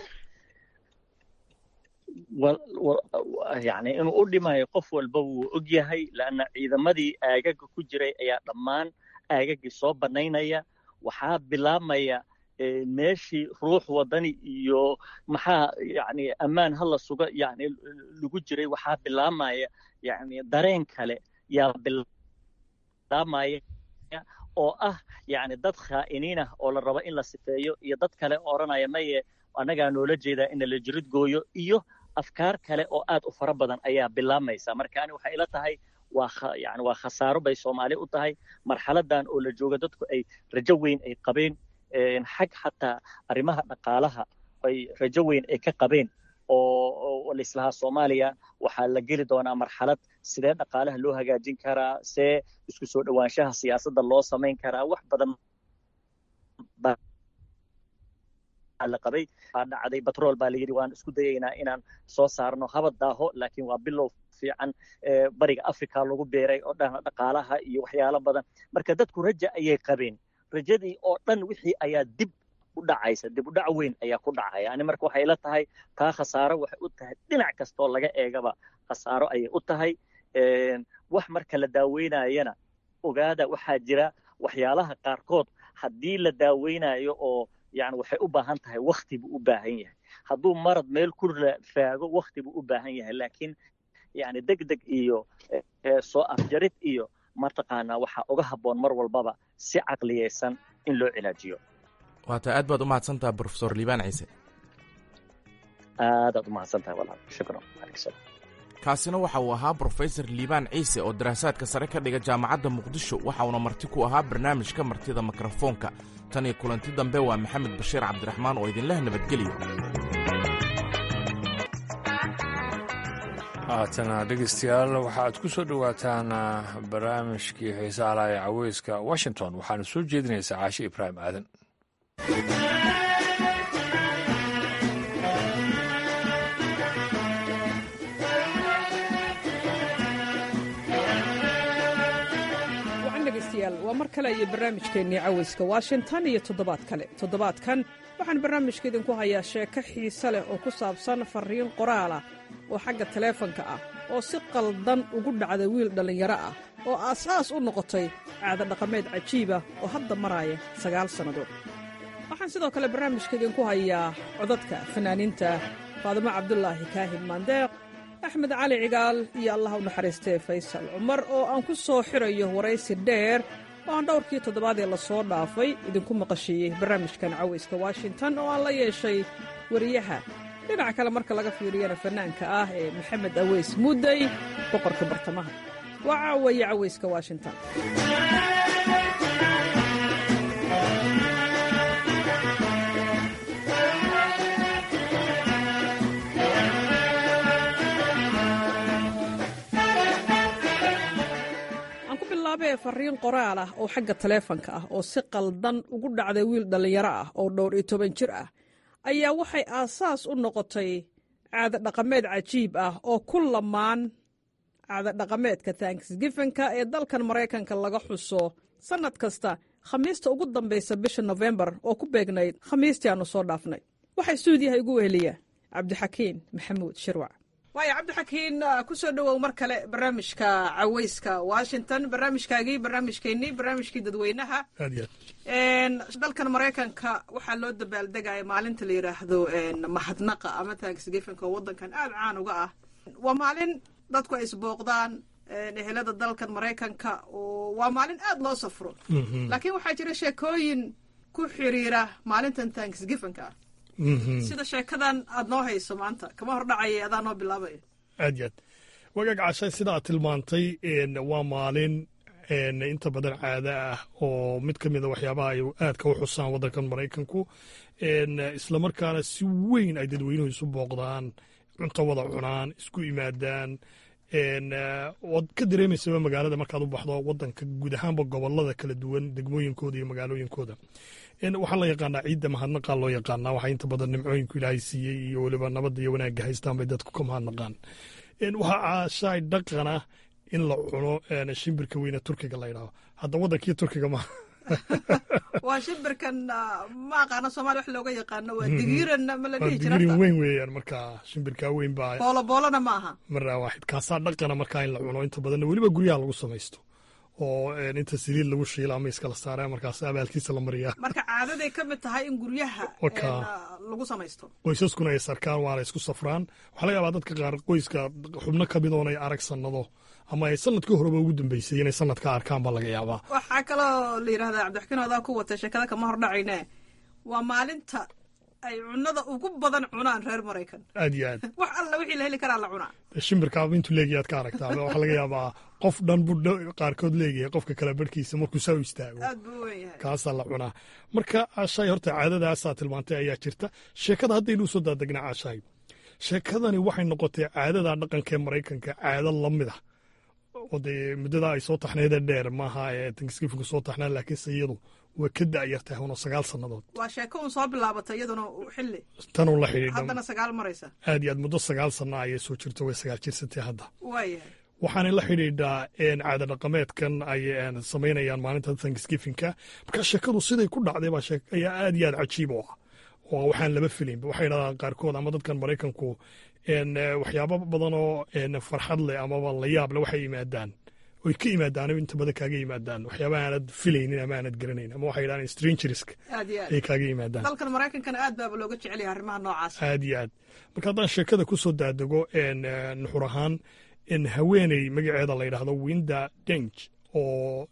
yani inuu u dhimayo qof walba wuu og yahay laanna ciidamadii aagaga ku jiray ayaa dhammaan aagagii soo bannaynaya waxaa bilaabmaya meeshii ruux wadani iyo maxaa yani ammaan hala suga yani lagu jiray waxaa bilaabmaya yani dareen kale yaa bilaabmaya oo ah yani dad khaa'iniin ah oo la rabo in la sifeeyo iyo dad kale odhanaya maye annagaa noola jeedaa in la jirid gooyo iyo afkaar kale oo aad u fara badan ayaa bilaabmaysa marka ani waxay ila tahay waa yani waa khasaaro bay soomaali u tahay marxaladan oo la jooga dadku ay rajo weyn ay qabeen xag xataa arrimaha dhaqaalaha ay rajo weyn ay ka qabeen oo laislahaa soomaaliya waxaa la geli doonaa marxalad sidee dhaqaalaha loo hagaajin karaa see isku soo dhowaanshaha siyaasadda loo samayn karaa wax badan la qabay baa dhacday batrool baa layidhi waan isku dayaynaa inaan soo saarno habad daaho laakiin waa bilow fiican bariga africa lagu beeray oo dhan dhaqaalaha iyo waxyaalo badan marka dadku raja ayay qabeen rajadii oo dhan wixii ayaa dib u dhacaysa dib u dhac weyn ayaa ku dhacaya ani marka waxay la tahay taa khasaaro waxay u tahay dhinac kastoo laga eegaba khasaaro ayay u tahay wax marka la daaweynayana ogaada waxaa jira waxyaalaha qaarkood haddii la daaweynayo oo yani waxay u baahan tahay wakti buu u baahan yahay hadduu marad meel ku faago wakti buu u baahan yahay laakiin yani deg deg iyo soo afjarid iyo mataqaanaa waxaa uga habboon mar walbaba si caqliyeysan in loo cilaajiyo
waata aad baad u mahadsantaha profesor liibaan ciise
aadaad u mahadsantahay walaal shukran aleykum
kaasina waxa uu ahaa brofesor liibaan ciise oo daraasaadka sare ka dhiga jaamacadda muqdisho waxa uuna marti ku ahaa barnaamijka martida mikrofoonka tan iyo kulanti dambe waa maxamed bashiir cabdiraxmaan oo idinleh nabadgeliyo
haatana dhegeystayaal waxaad ku soo dhowaataan barnaamijkii xiisaha laha ee caweyska washington waxaana soo jeedinaysaa caashe ibraahim aadan
wacan dhegaystayaal waa mar kale iyo barnaamijkeennii caweyska washington iyo toddobaad kale toddobaadkan waxaan barnaamijka idinku hayaa sheeko xiise leh oo ku saabsan farriin qoraalah oo xagga taleefanka ah oo si qaldan ugu dhacda wiil dhallinyaro ah oo aasaas u noqotay caado dhaqameed cajiibah oo hadda maraaya sagaal sannadood waxaan sidoo kale barnaamijka idinku hayaa codadka fanaaniinta faadimo cabdulaahi kaahin maandeeq axmed cali cigaal iyo allah u naxariistee faysal cumar oo aan ku soo xirayo waraysi dheer oo aan dhowrkii toddobaad ee lasoo dhaafay idinku maqashiiyey barnaamijkan cawayska washington oo aan la yeeshay wariyaha dhinaca kale marka laga fiiriyana fannaanka ah ee maxamed aweys mudday boqorka bartamaha waa caawaye cawayska washington ee farriin qoraal ah oo xagga taleefanka ah oo si qaldan ugu dhacday wiil dhallinyaro ah oo dhowr iyo toban jir ah ayaa waxay aasaas u noqotay caado dhaqameed cajiib ah oo ku lamaan caado dhaqameedka tanksgifinka ee dalkan maraykanka laga xuso sannad kasta khamiista ugu dambaysa bisha nofembar oo ku beegnayd khamiistii aannu soo dhaafnay waxaa stuudiyaha igu weheliya cabdixakiin maxamuud shirwac waaya cabdixakiin ku soo dhowow mar kale barnaamijka caweyska washington barnaamijkaagii barnaamijkeennii barnaamijkii dadweynaha dalkan maraykanka waxaa loo dabaaldegaya maalinta la yidhaahdo mahadnaqa ama tanksgifinka oo waddankan aada caan uga ah waa maalin dadku ay isbooqdaan ehelada dalkan maraykanka oo waa maalin aada loo safro laakiin waxaa jira sheekooyin ku xiriira maalintan tanksgifinka ah sida sheekadan aad noo hayso maanta kama hor dhacaya adaa noo bilaabaya
aad yaad wagaag cashay sida aad tilmaantay waa maalin inta badan caada ah oo mid ka mida waxyaabaha ay aadka u xusaan waddankan maraykanku islamarkaana si weyn ay dadweynuhu isu booqdaan cunto wada cunaan isku yimaadaan waad ka dareemaysaba magaalada markaad u baxdo waddanka guud ahaanba gobolada kala duwan degmooyinkooda iyo magaalooyinkooda waxaa la yaqaanaa ciidda mahadnaqaa loo yaqaanaa waxaa inta badan nimcooyinku ilaahay siiyey iyo weliba nabadda iyo wanaagga haystaan bay dadku ka mahadnaqaan waxaa caashaay dhaqana in la cuno shimbirka weyne turkiga la ydhaho hadda waddankii turkiga ma
waa shimbirkan ma aqaano somalia wax looga yaqaano waa digiiran ma la dhihi jira
digiiran weyn weeyaan markaa shimbirkaa weyn baa
boolo boolona ma aha
maraa waaxid kaasaa dhaqana markaa in la cuno inta badanna weliba guryaha lagu samaysto oo inta saliid lagu shiila ama iskala saara markaas abaalkiisa la mariyaa
marka caadaday ka mid tahay in guryaha lagu samaysto
qoysaskuna ay sarkaan waana isku safraan waxaa laga yaabaa dadka qaar qoyska xubno ka mid oon ay arag sannado ama ay sanadkii horeba ugu dambeysay inay sanadka arkaan baa laga yaabaa
waxaa kaloo la yidhahdaa cabdixakiin odaa ku wata sheekada kama hor dhacayne waa maalinta ay cunada ugu badan cunaan reer maraykan
aad iyo aad
wax alla wixii la heli karaa la cunaa
shimbirkaaba intuu leegiyaad ka aragtaa waxaa laga yaabaa qof dhan buu qaarkood leeyahay qofka kale barhkiisa markuu saa u istaago
aad buu u weyn yahay
kaasaa la cunaa marka caashaay horta caadadaasaa tilmaantay ayaa jirta sheekada haddaynu usoo daadegnaa caashaay sheekadani waxay noqotay caadada dhaqanka ee maraykanka caado la mid ah oo dee muddada ay soo taxnayda dheer maaha ee tanksgifinku soo taxnaa laakiinse iyadu way ka da'yartahay una sagaal sannadood
waa sheeko un soo bilaabatay iyaduna xilli
tanuu la xidhiidha
haddana sagaal maraysa
aad iyo aad muddo sagaal sanna ayay soo jirto way sagaal jirsatay hadda
waayahay
waxaanay la xidhiidhaa caada dhaqameedkan ay samaynayaan maalinta tanksgifinka marka sheekadu siday ku dhacday baa ayaa aad iyo aad cajiib u ah oo waxaan laba filaynba waxay dhahdaan qaarkood ama dadkan maraykanku waxyaabo badan oo farxad leh amaba la yaab leh waxay yimaadaan oy ka yimaadaan inta badan kaaga yimaadaan waxyaaba aanad filaynin ama aanad garanayn ama waxay dhahaan strangerska
aad iyo aad
ay kaaga yimaadaan
dalkan maraykankana aad baaba looga jecel yahay arrimaha noocaas
aad iyo aad marka haddaan sheekada ku soo daadego nuxur ahaan haweeney magaceeda la yidhaahdo winda deng oo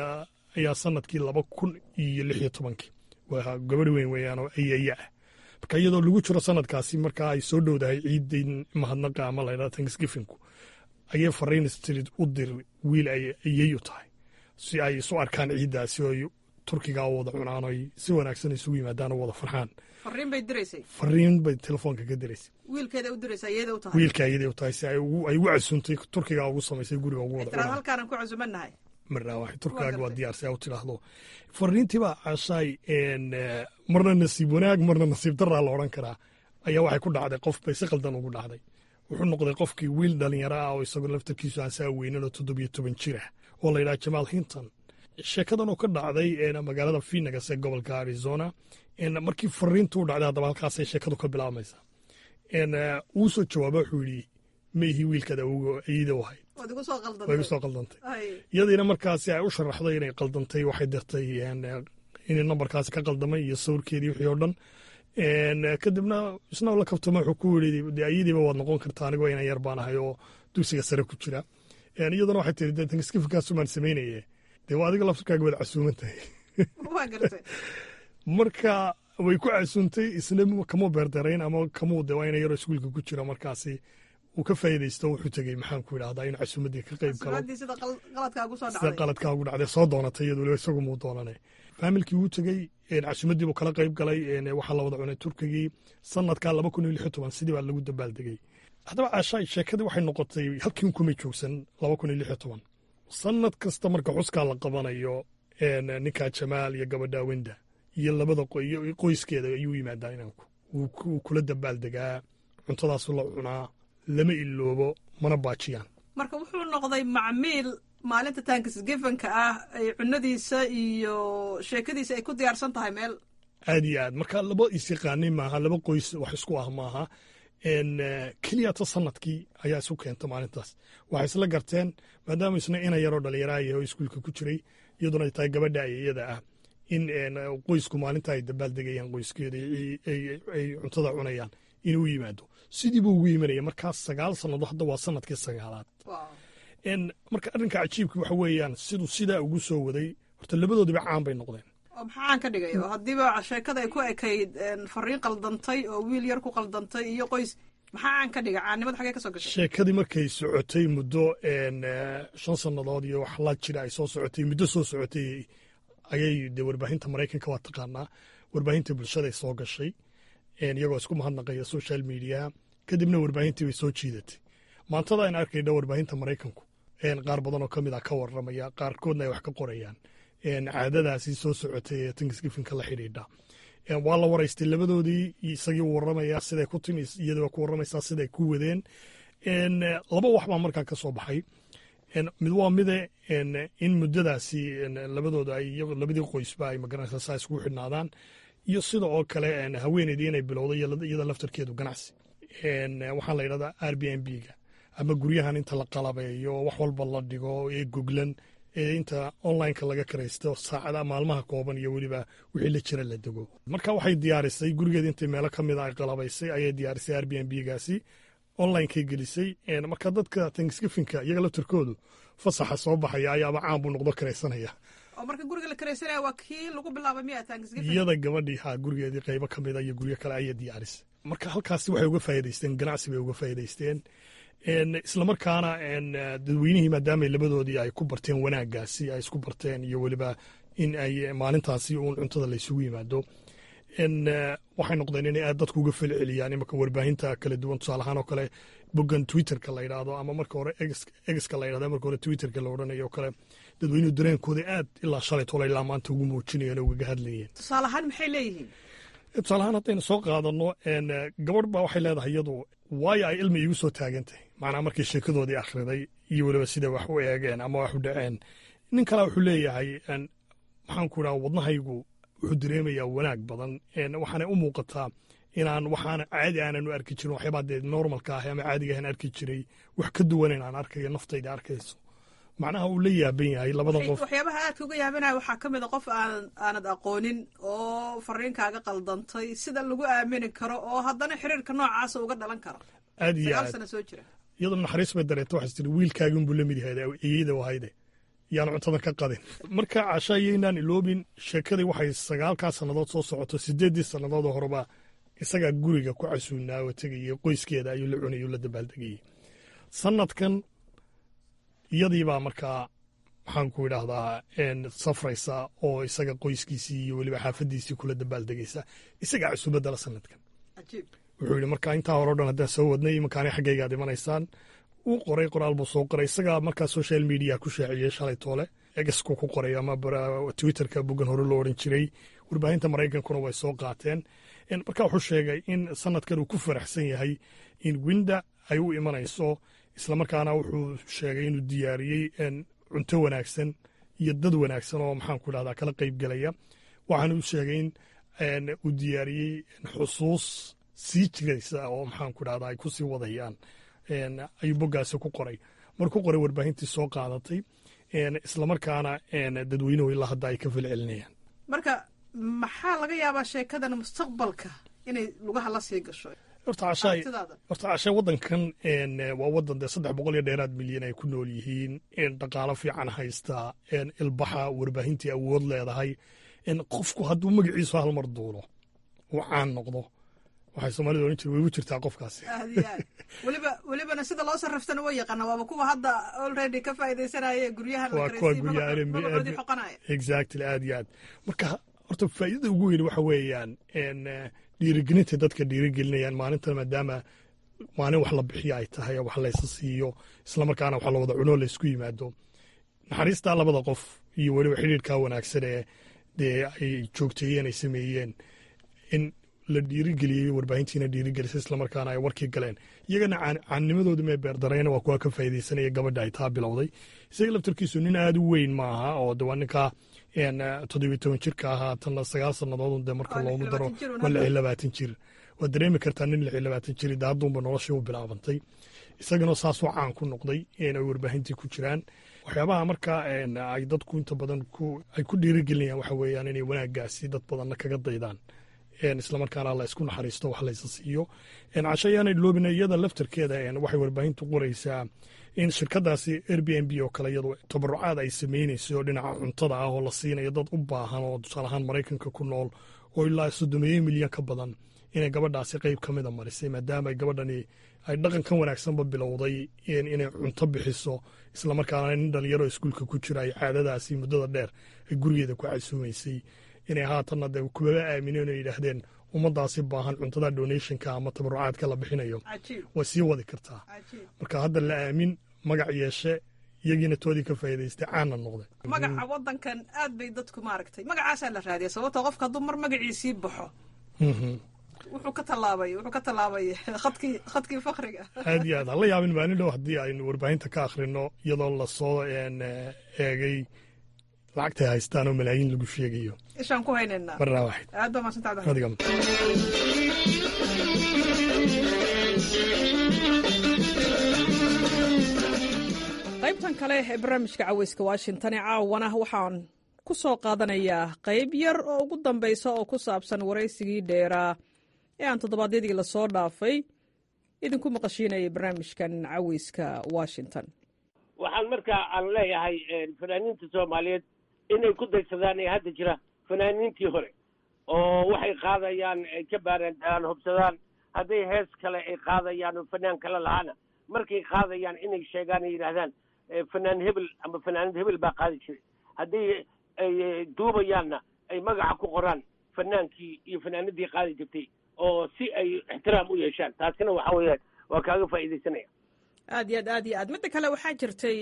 ayaa sanadkii laba kun iyo lix iyo tobankii waa gabadh weyn weeyaan oo ayaya ah marka iyadoo lagu jiro sanadkaasi markaa ay soo dhowdahay ciidin mahadnaqa ama la yidhahdo tanksgifinku ayay fariin street u dir wiil ay ayay u tahay si ay isu arkaan ciiddaasi oo turkiga oo wada cunaan oy si wanaagsan isugu yimaadaan oo wada farxaan
fariin bay diraysay
fariin bay telefoonka ka diraysay
wiilkeeda u diraysaa iyada u tahay
wiilka iyadii u tahay si ay ugu ay ugu casuuntay turkiga ugu samaysay guriga ugu wada
tiraad
cunaan
halkaanan ku casumannahay
marna waxay turkaaga waa diyaar si ay u tidhaahdo fariintiibaa cashaay een, eh, marna nasiib wanaag marna nasiib daraa la odhan karaa ayaa waxay ku dhacday qof bay si qaldan ugu dhacday wuxuu noqday qofkii wiil dhalinyaro ah oo isagoo laftarkiisu aan saa weynin oo toddobiyo toban jir ah oo la yidhaha jamaal hinton sheekadan oo ka dhacday een, magaalada phoenix ee gobolka arizona een, markii fariintu u dhacday haddaba halkaasay sheekadu ka bilaabmaysaa een, eh, wuu soo jawaaba wuxuu yidhi ma ihi wiilkaada iyada u ahayd
waad igu soo
way
qaldantay
igu soo qaldantay
Ay,
iyadiina markaasi ay u sharaxday inay qaldantay waxay dirtay een, eh, inay nambarkaasi ka qaldamay iyo sawirkeedii wixii oo dhan een, eh, kadibna isna la kabtama wuxuu ku yidhi dee iyadiiba waad noqon kartaa anigoo inan yar baan ahay oo dugsiga sare ku jira een, iyaduna waxay tiri dee tankiskifikasumaan samaynaye dee waa adiga laftarkaaga wada casuuman tahay
waa gartay
marka way ku casuuntay isna kama beerdarayn ama kamuu de waa ina yaroo iskuulka ku jira markaasi uu ka faa'iidaysto wuxuu tegey maxaan ku idhahdaa inuu casuumaddii ka qayb galo
subaddii sida qal- qaladkaagu soo
sida
dhacday
qaladkaa ugu dhacday soo doonatay iyadu weliba isagu muu doonanay faamilkii wuu tegey een, casuumaddii buu kala qayb galay een, waxaa la wada cunay turkigii sanadka laba kun iyo lix iyo toban sidii baa lagu dabaaldegey haddaba caashaay sheekadii waxay noqotay halkii kumay joogsan laba kun iyo lix iyo toban sanad kasta marka xuskaa la qabanayo een, ninkaa jamaal iyo gabadha wenda iyo labada qoy iyo qoyskeeda ayuu yimaadaa inanku wuu ku- wuu kula dabaaldegaa cuntadaasu la cunaa lama iloobo mana baajiyaan
marka wuxuu noqday macmiil maalinta tankisgifanka ah ay cunadiisa iyo sheekadiisa ay ku diyaarsan tahay meel
aad iyo aad marka laba isyaqaanay maaha laba qoys wax isku ah maaha n keliyata sanadkii ayaa isu keenta maalintaas waxay isla garteen maadaama isna ina yaroo dhallinyaraha yahay oo iskuulka ku jiray iyaduna ay tahay gabadha iyada ah in qoysku maalinta ay dabaaldegayaan qoyskeeda ay cuntada cunayaan inuu yimaado sidii buu ugu yimanaya markaas sagaal sannadood hadda waa sanadkii sagaalaad marka arrinka cajiibka waxa weeyaan siduu sidaa ugu soo waday horta labadoodiba caan bay noqdeen
oo maxaan ka dhigay oo haddiiba sheekada ay ku ekayd fariin qaldantay oo wiil yar ku qaldantay iyo qoys maxaa aan ka dhigay caannimada xagee ka soo gashay
sheekadii markay socotay muddo shan sannadood iyo wax la jira ay soo socotay muddo soo socotay ayay dee warbaahinta maraykanka waa taqaanaa warbaahinta bulshaday soo gashay iyagoo isku mahadnaqaya social mediaha kadibna warbaahintii bay soo jiidatay maantada aynu arkayna warbaahinta maraykanku qaar badan oo ka mid ah ka warramaya qaarkoodna ay wax ka qorayaan caadadaasi soo socotay ee tanksgifinka la xidhiidha waa la waraystay labadoodii isagii u warramaya siday ku timi iyadii waa ku warramaysaa siday ku wadeen laba wax baa markaa ka soo baxay mid waa mide in muddadaasi labadooda ay labadii qoysba ay magaranaysaa saa iskugu xidhnaadaan iyo sida oo kale haweeneydii inay bilowday iyada laftarkeedu ganacsi waxaa la yidhahdaa r b n b ga ama guryahan inta la qalabeeyo wax walba la dhigo ee goglan ee inta onlineka laga karaysto saacada maalmaha kooban iyo weliba wixii la jira la dego marka waxay diyaarisay gurigeeda intay meelo ka mid a ay qalabaysay ayay diyaarisay r b n b gaasi onlinekay gelisay marka dadka tanksgifinka iyaga laftarkoodu fasaxa soo baxaya ayaaba caan buu noqdo karaysanaya
oo marka guriga la karaysanaya waa kii lagu bilaabay miya tanksgifin
iyada gabadhii ha gurigeedii qaybo ka mid a iyo guryo kale ayay diyaarisay marka halkaasi waxay uga faa'iidaysteen ganacsi bay uga faa'iidaysteen islamarkaana dadweynihii maadaama labadoodii ay ku barteen wanaaggaasi ay isku barteen iyo weliba in ay maalintaasi uun cuntada laysugu yimaado waxay noqdeen inay aad dadku uga felceliyaan imaka warbaahinta kala duwan tusaale ahaan oo kale boggan twitterka la yidhaahdo ama marka hore egiska la yidhahdo marka hore twitterka la odhanayo oo kale dadweynuhu dareenkooda aad ilaa shalay tola ilaa maanta ugu muujinayeen oo ugaga hadlayeen
tusaale ahaan maxay leeyihiin
tusaale ahaan haddaynu soo qaadano gabadh baa waxay leedahay iyadu waayo ay ilmi iigu soo taagantahay macnaa markii sheekadoodii akhriday iyo weliba sida wax u eegeen ama wax u dhaceen nin kalea wuxuu leeyahay maxaan ku idhaha wadnahaygu wuxuu dareemayaa wanaag badan waxaanay u muuqataa inaan waxaan caadi aanan u arki jirin waxyaabaa dee normalka ah ama caadiga ahan arki jiray wax ka duwan inaan arkayo naftayda arkayso macnaha uu la yaaban yahay labada qof
waxyaabaha aadka uga yaabanaya waxaa ka mid a qof aan aanad aqoonin oo fariinkaaga qaldantay sida lagu aamini karo oo haddana xiriirka noocaasa uga dhalan karo
aad iyo
sagaal
aad
sano soo jira
iyadoo naxariis bay dareenta waxay tiri wiilkaagin buu la mid yahay iyada wahayde yaan cuntadan ka qadin marka casha yaynaan iloobin sheekadii waxay sagaalkaa sannadood soo socoto sideeddii sannadood oo horeba isagaa guriga ku casuunaa oo tegayay qoyskeeda ayuu la cunayay la dabaaldegayay sanadkan iyadiibaa markaa maxaan ku idhaahdaa safraysa oo isaga qoyskiisii iyo weliba xaafadiisii kula dabaaldegaysa isagaa cusubadala sanadkan wuxuu yidhi marka intaa hore o dhan haddaan soo wadnay imankaani xaggaygaad imanaysaan uu qoray qoraal buu soo qoray isagaa markaa social media ku shaaciyey shalay toole egasku ku qoray ama twitterka boggan hore loo odhan jiray warbaahinta maraykankuna way soo qaateen marka wuxuu sheegay in sanadkan uu ku faraxsan yahay in winda ay u imanayso islamarkaana wuxuu sheegay inuu diyaariyey cunto wanaagsan iyo dad wanaagsan oo maxaan ku idhahdaa kala qayb gelaya waxaana uu sheegay in uu diyaariyey xusuus sii jiraysa oo maxaan ku idhahdaa ay ku sii wadayaan ayuu boggaasi ku qoray mar ku qoray warbaahintii soo qaadatay islamarkaana dadweynuhu ilaa hadda ay ka falcelinayaan
marka maxaa laga yaabaa sheekadan mustaqbalka inay lugaha la sii gasho
horta cashay waddankan waa waddan dee saddex boqol iyo dheeraad milyan ay ku nool yihiin dhaqaalo fiican haysta ilbaxa warbaahintii awood leedahay qofku hadduu magaciisu hal mar duulo uu caan noqdo waxay soomaalida ohan jire way u jirtaa qofkaasi
aad iyo aad weliba welibana sida loo sarriftana way yaqaana waaba kuwa hadda already ka faa'iidaysanaya guryahan
waa kuwa guryaha exactly aad iyo aad marka horta faa'iidada ugu weyn waxa weeyaan dhiirigelinta dadka dhiirigelinayaan maalintan maadaama maalin wax la bixiyo ay tahay wax laysa siiyo islamarkaana wax la wada cuno laysku yimaado naxariistaa labada qof iyo weliba xidhiirkaa wanaagsan ee dee ay joogteeyeen ay sameeyeen in la dhiirigeliyey warbaahintiina dhiirigelisay islamarkaana ay warkii galeen iyagana caannimadooda mee beerdarayna waa kuwa ka faa'iidaysanaya gabadha ay taa bilowday isaga laftarkiisu nin aada u weyn maaha oo de waa ninkaa toddobiyo toban jirka ahaa tanna sagaal sannadood de marka loogu daro waa lix iyo labaatan jir waad dareemi kartaa nin lix iyo labaatan jir de hadduunba noloshii u bilaabantay isagana saasoo caan ku noqday ay warbaahintii ku jiraan waxyaabaha marka ay dadku inta badan ay ku dhiirigelinayaan waxa weeyaan inay wanaaggaasi dad badanna kaga daydaan islamarkaana la isku naxariisto wax laysa siiyo cashayaanay loobina iyada laftarkeeda waxay warbaahintu qoraysaa in shirkadaasi air b n b oo kale iyadu tabarucaad ay samaynayso dhinaca cuntada ah oo la siinayo dad u baahan oo tusaale ahaan maraykanka ku nool oo ilaa soddomeeyo milyan ka badan inay gabadhaasi qeyb ka mida marisay maadaama gabadhani ay dhaqankan wanaagsanba bilowday inay cunto bixiso islamarkaana nin dhalinyaro iskuulka ku jira ay caadadaasi muddada dheer ay gurigeeda ku casuumaysay inay haatanna de kubaba aamineen oo yidhaahdeen ummaddaasi baahan cuntada donationka ama tabarucaadka la bixinayo way sii wadi kartaa marka hadda la aamin magac yeeshe iyagiina toodii ka faa'iidaystay caanna noqday
magaca waddankan aad bay dadku maaragtay magacaasaa la raadiya sababtoo qofka hadduu mar magaciisii baxo wuxuu ka tallaabay wuxuu ka tallaabay khadkii khadkii fakriga
aad iyo aad hala yaabin maalin dhow haddii aynu warbaahinta ka akhrino iyadoo lasoo eegay lacagtay haystaan oo malaayiin lagu sheegayo
ishaan ku haynaynaa
marnaa waxid
aad baa maadsantaada
adiga
qaybtan kale ee barnaamijka caweyska washington ee caawana waxaan ku soo qaadanayaa qayb yar oo ugu dambaysa oo ku saabsan waraysigii dheeraa ee aan toddobaadyadii lasoo dhaafay idinku maqashiinayay barnaamijkan caweyska washington
waxaan markaa aan leeyahay fanaaniinta soomaaliyeed inay ku daysadaan ee hadda jira fanaaniintii hore oo waxay qaadayaan ay ka baaraandaan hubsadaan hadday hees kale ay qaadayaan oo fanaan kale lahaana markay qaadayaan inay sheegaan ay yidhaahdaan fanaan hebel ama fanaanad hebel baa qaadi jiray hadday ay duubayaanna ay magaca ku qoraan fanaankii iyo fanaanadii qaadi jirtay oo si ay ixtiraam u yeeshaan taasina waxa weeyaan waa kaaga faa'iidaysanaya
aad iyo aad aad iyo aad midda kale waxaa jirtay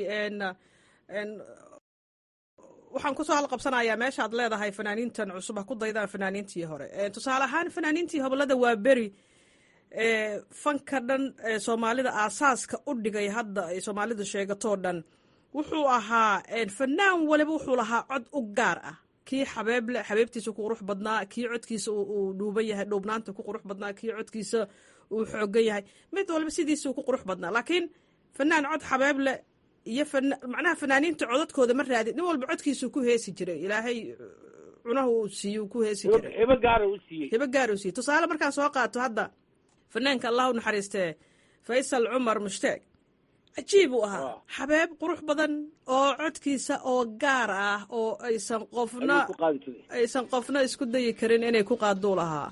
waxaan kusoo halqabsanayaa meeshaad leedahay fanaaniintan cusub ha ku daydaan fanaaniintii hore tusaale ahaan fanaaniintii hobolada waa beri fanka dhan soomaalida aasaaska u dhigay hadda ay soomaalidu sheegatoo dhan wuxuu ahaa fanaan waliba wuxuu lahaa cod u gaar ah kii xabeeble xabeebtiisa ku qurux badnaa kii codkiisa uu dhuuban yahay dhuubnaanta ku qurux badnaa kii codkiisa uu xoogan yahay mid walba sidiisuu ku qurux badnaa laakiin fanaan cod xabeeble iyo macnaha fanaaniinta codadkooda ma raadin nin walba codkiisuu ku heesi jiray ilaahay cunaha uu siiye ku heesi jiray
hebo gaara u siiyey
hebo gaara u siiyey tusaale markaan soo qaato hadda fanaanka allah u naxariistee faysal cumar mushtaag cajiib uu ahaa xabeeb qurux badan oo codkiisa oo gaar ah oo aysan qofna aysan qofna isku dayi karin inay ku qaaduu lahaa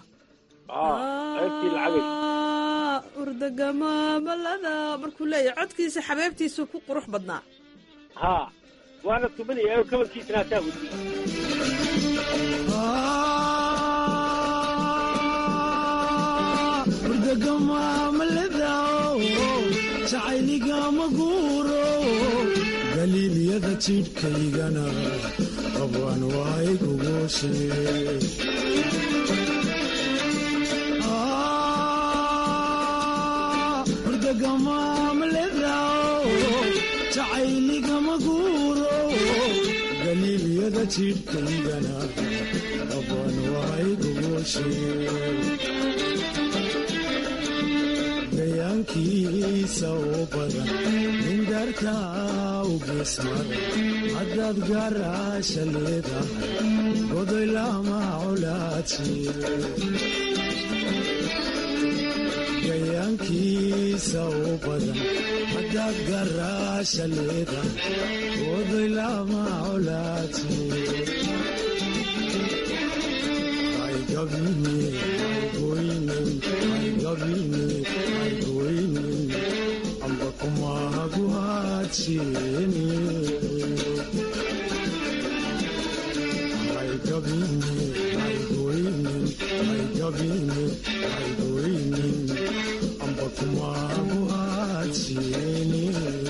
urdagamamalada markuu leeyahay codkiisa xabeebtiisu ku qurux badnaa
ha waana tumanaya oo kabankiisana hataa wadiye
jacayligama guuro galiilyada jidhkaygana qabwan waay gugushe jacayligama guuro galiilyada jidhkaygana qabwan waay gugushe gayaankiisa u badan nindarta u geesmara haddaad gaaraasha leedahay godoy lama colaadsiye gayaankiisa u badan haddaad gaaraasha leedahay godoy lama colaadsiye amba kumahagu hadsini amba kumahagu hadsini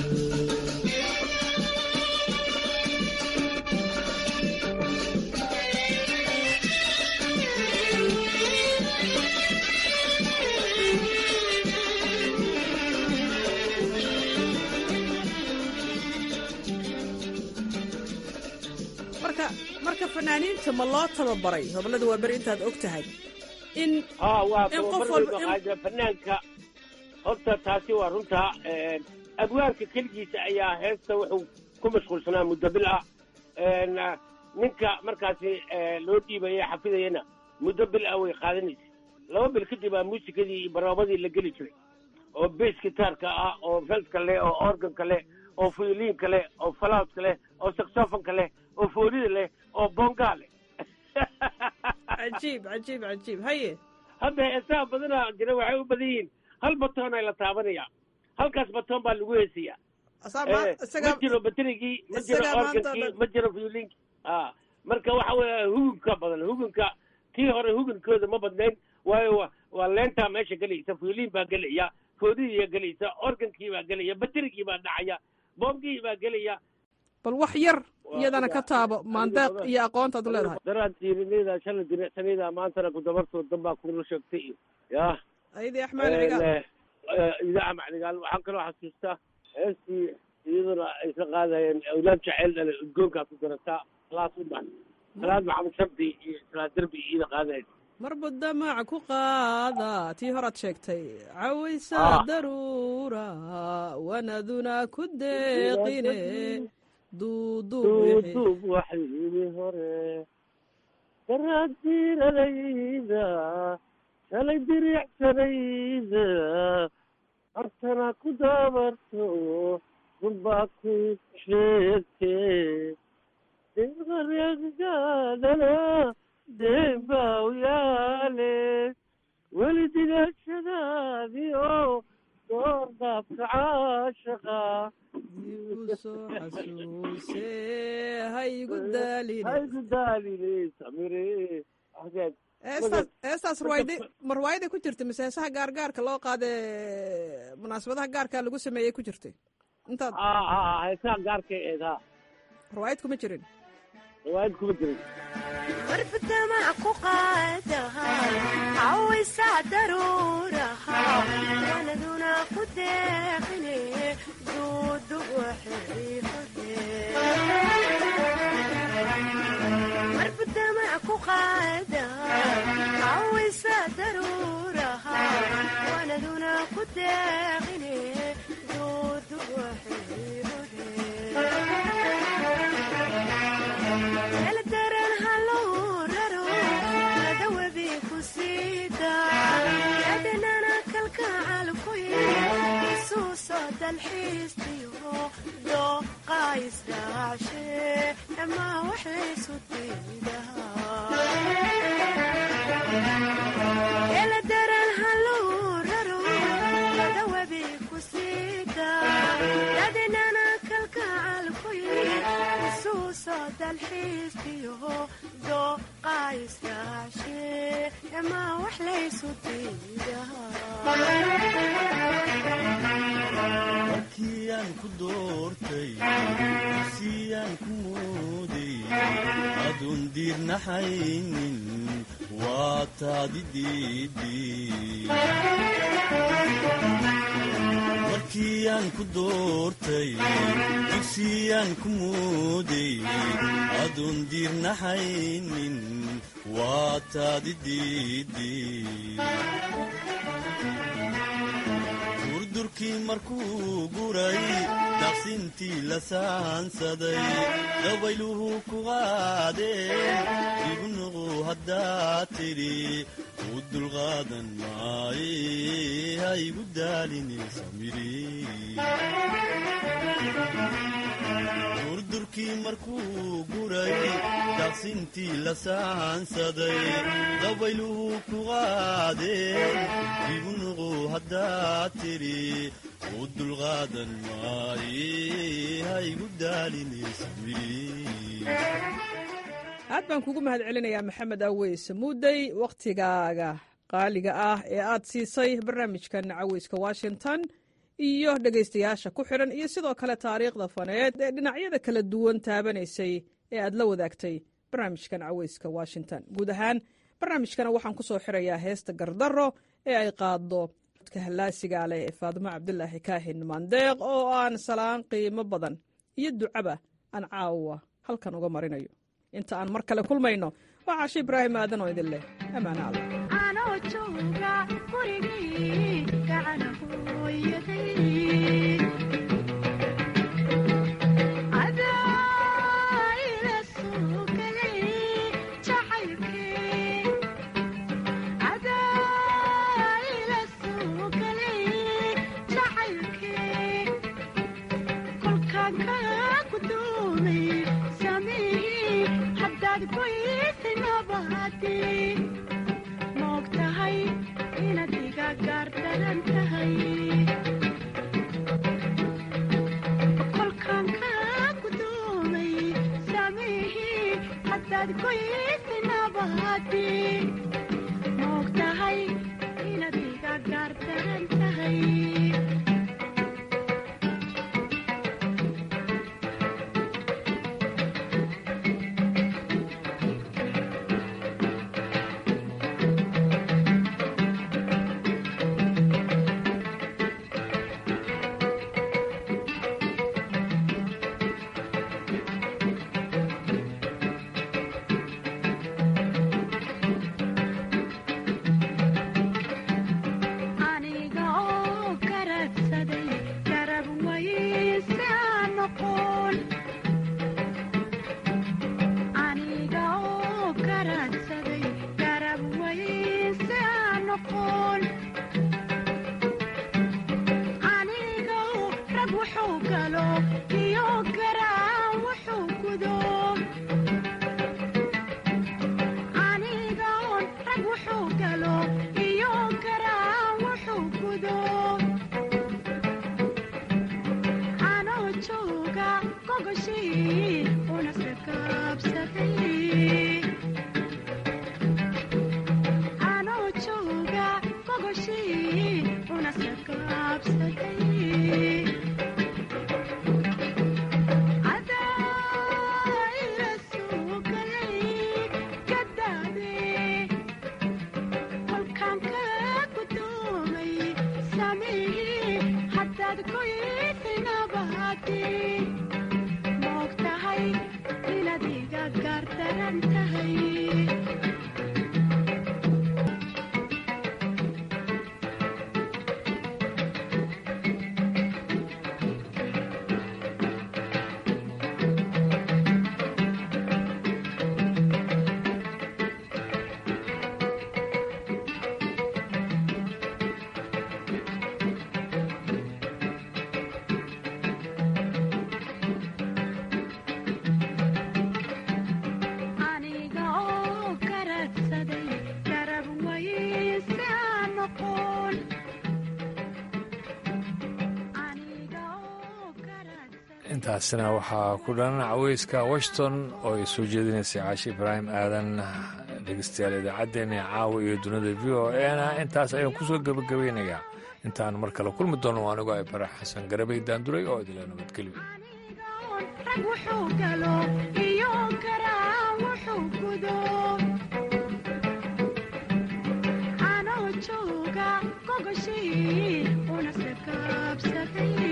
marka marka fanaaniinta ma loo tababaray hoblada waa beri intaad og tahay in
haa waa
in qof
tababar
walba
weyba
in-
qaada fanaanka horta taasi waa runtaa abwaarka keligiisa ayaa heesta wuxuu ku mashquulsanaa muddo bil ah Een, ah, ninka markaasi eh, loo dhiibaya xafidayana muddo bil ah way qaadanaysa laba bil kadib aa muusikadii iyo barnaamijadii la geli jiray oo bass gitaarka ah oo feltka leh oo organka leh oo fuyoliinka leh oo falaaska leh oo saxofonka leh oo foolida leh oo bongaa leh
cajiib cajiib cajiib haye
hadda heesaha badanaa jira waxay u badan yihiin hal batoon ay la taabanaya halkaas batoon baa lagu heesayaa
Asaa ma-
Eh,
isaga-
ma jiro baterigii ma jiro
isaga maanta
organkii
dhan-
ma jiro violinkii a marka waxa weeye hugunka badan hugunka kii hore hugunkooda ma badnayn waayo wa- waa leentaa meesha gelaysa violin baa gelaya foodidiiyaa gelaysa organkii baa gelaya baterigii baa dhacaya boomgii baa gelaya
bal wax yar iyadana ka taabo maandeeq iyo aqoontaad u leedahay
daraan tiirinayda shalay diricsanayda maantana ku dabartoo danbaa kula sheegtay iyo ya
ayadii axmaan cigaal
idaaca macdigaal waxaan kaloo xasuustaa heestii iyaduna ay ka qaadayeen awlaad jaceyl dhale udgoonkaa ku darataa salaad ubax salaad maxamed shardi iyo salaad derbi iyada qaadayen
marba damac ku qaada tii horaad sheegtay cawaysa
Ah.
daruura wanaduna ku deeqine duuduub wixii
duuduub waxyidhi hore daraadiiradayda shalay diricsanayda artana ku daabarto runbaa ku sheegte deeqareeggaadana deebaa u yaale weli digashadaadii oo door qaabka caashaqa
soo xasuuse haygu daaline
haygu daaline samire ahdeed
heestaas heestaas ruwaayde ma ruwaayaday ku jirtay mise heesaha gaargaarka loo qaade munaasabadaha gaarkaa lagu sameeyey ku jirtay intaad
heesaha gaarkay eed ha
ruwaayad kuma jirin
riwaayad kuma jirin
warbadamac ku qaadaha cawaysaa daruuraha wanaduna ku deeqine duudu warbadamac ku qaadaha cawaysaa daruuraha wanaduna ku deeqine duudu eldaran hallow raro ladawebi ku siida yadanana kalkacal ku isuuso dalxiistiyo dooqa israacshe ama waxaysu diidaeldaran hallow raro ladawebi ku siida yadanana kalkacal ku dalxiiskiyo dooqa iskaashee dhammaan wax laysu
markiyaan ku doortay siyaan ku mooday aduun diirnaxaynin waa taadi diidii markiyaan ku doortay dugsiyaan ku mooday aduun diirnaxaynin waa taadi diidii durdurkii markuu guray daqsintii la saansaday dabayluhu ku qaadeen igu nuqu haddaa tidhi u dulqaadan maaye ha igu daalinaysa midhi durdurkii markuu guray daqsintii la saansaday dabayluhu ku qaadeen igu nuqu haddaa tidhi u dulqaadan maaye ha igu daalinaysa midhi
aad baan kugu mahad celinayaa maxamed aweys muudey wakhtigaaga qaaliga ah ee aad siisay barnaamijkan caweyska washington iyo dhegaystayaasha ku xidhan iyo sidoo kale taariikhda faneed ee dhinacyada kala duwan taabanaysay ee aad la wadaagtay barnaamijkan caweyska washington guud ahaan barnaamijkana waxaan ku soo xirayaa heesta gardarro ee ay qaaddo dadka hallaasigaa leh ee faadimo cabdulaahi kaahin maandeeq oo aan salaan qiimo badan iyo ducaba aan caawa halkan uga marinayo inta aan mar kale kulmayno waa caashi ibraahim aadan oo idin leh ammaana alla
anoo jooga gurigii gacana hooyaday adaa ila soo galay jacaylkee adaa ila soo galay jacaylkee kolkaan kaa gudoomay samii haddaad goysay nabahatii moog tahay inaad iga gaardaran tahay kolkaan kaa gudoomay samii haddaad goysay nabahatii moog tahay inaad iga gaardaran tahay aniga oo garadsaday garab wayse aan noqon aniga oo garadsaday garab wayse aan noqon aniga oo rag wuxuu galo iyo garaan wuxuu gudo aniga oon rag wuxuu galo iyo garaan wuxuu gudo anoo jooga gogoshii una sakaabsaday anoo jooga gogoshii una sakaabsaday adaa ila soo galay gadaade kolkaan kaa gudoomay samii haddaad goysay nabahatii moog tahay inaad iga gaardaran tahay
intaasina waxaa ku dhan caweyska washington oo ay soo jeedinaysay caashi ibraahim aadan dhegeystayaal idaacaddeenii caawa iyo dunida v o ena intaas ayaan kusoo gebagabeynayaa intaan mar kale kulmi doono anigoo ay bara xasan garabay daanduray oo idila nabadgelyo
rag wuxuu galo iyo karaa wuxuu gudo anoo jooga gogoshii una sakaabsaday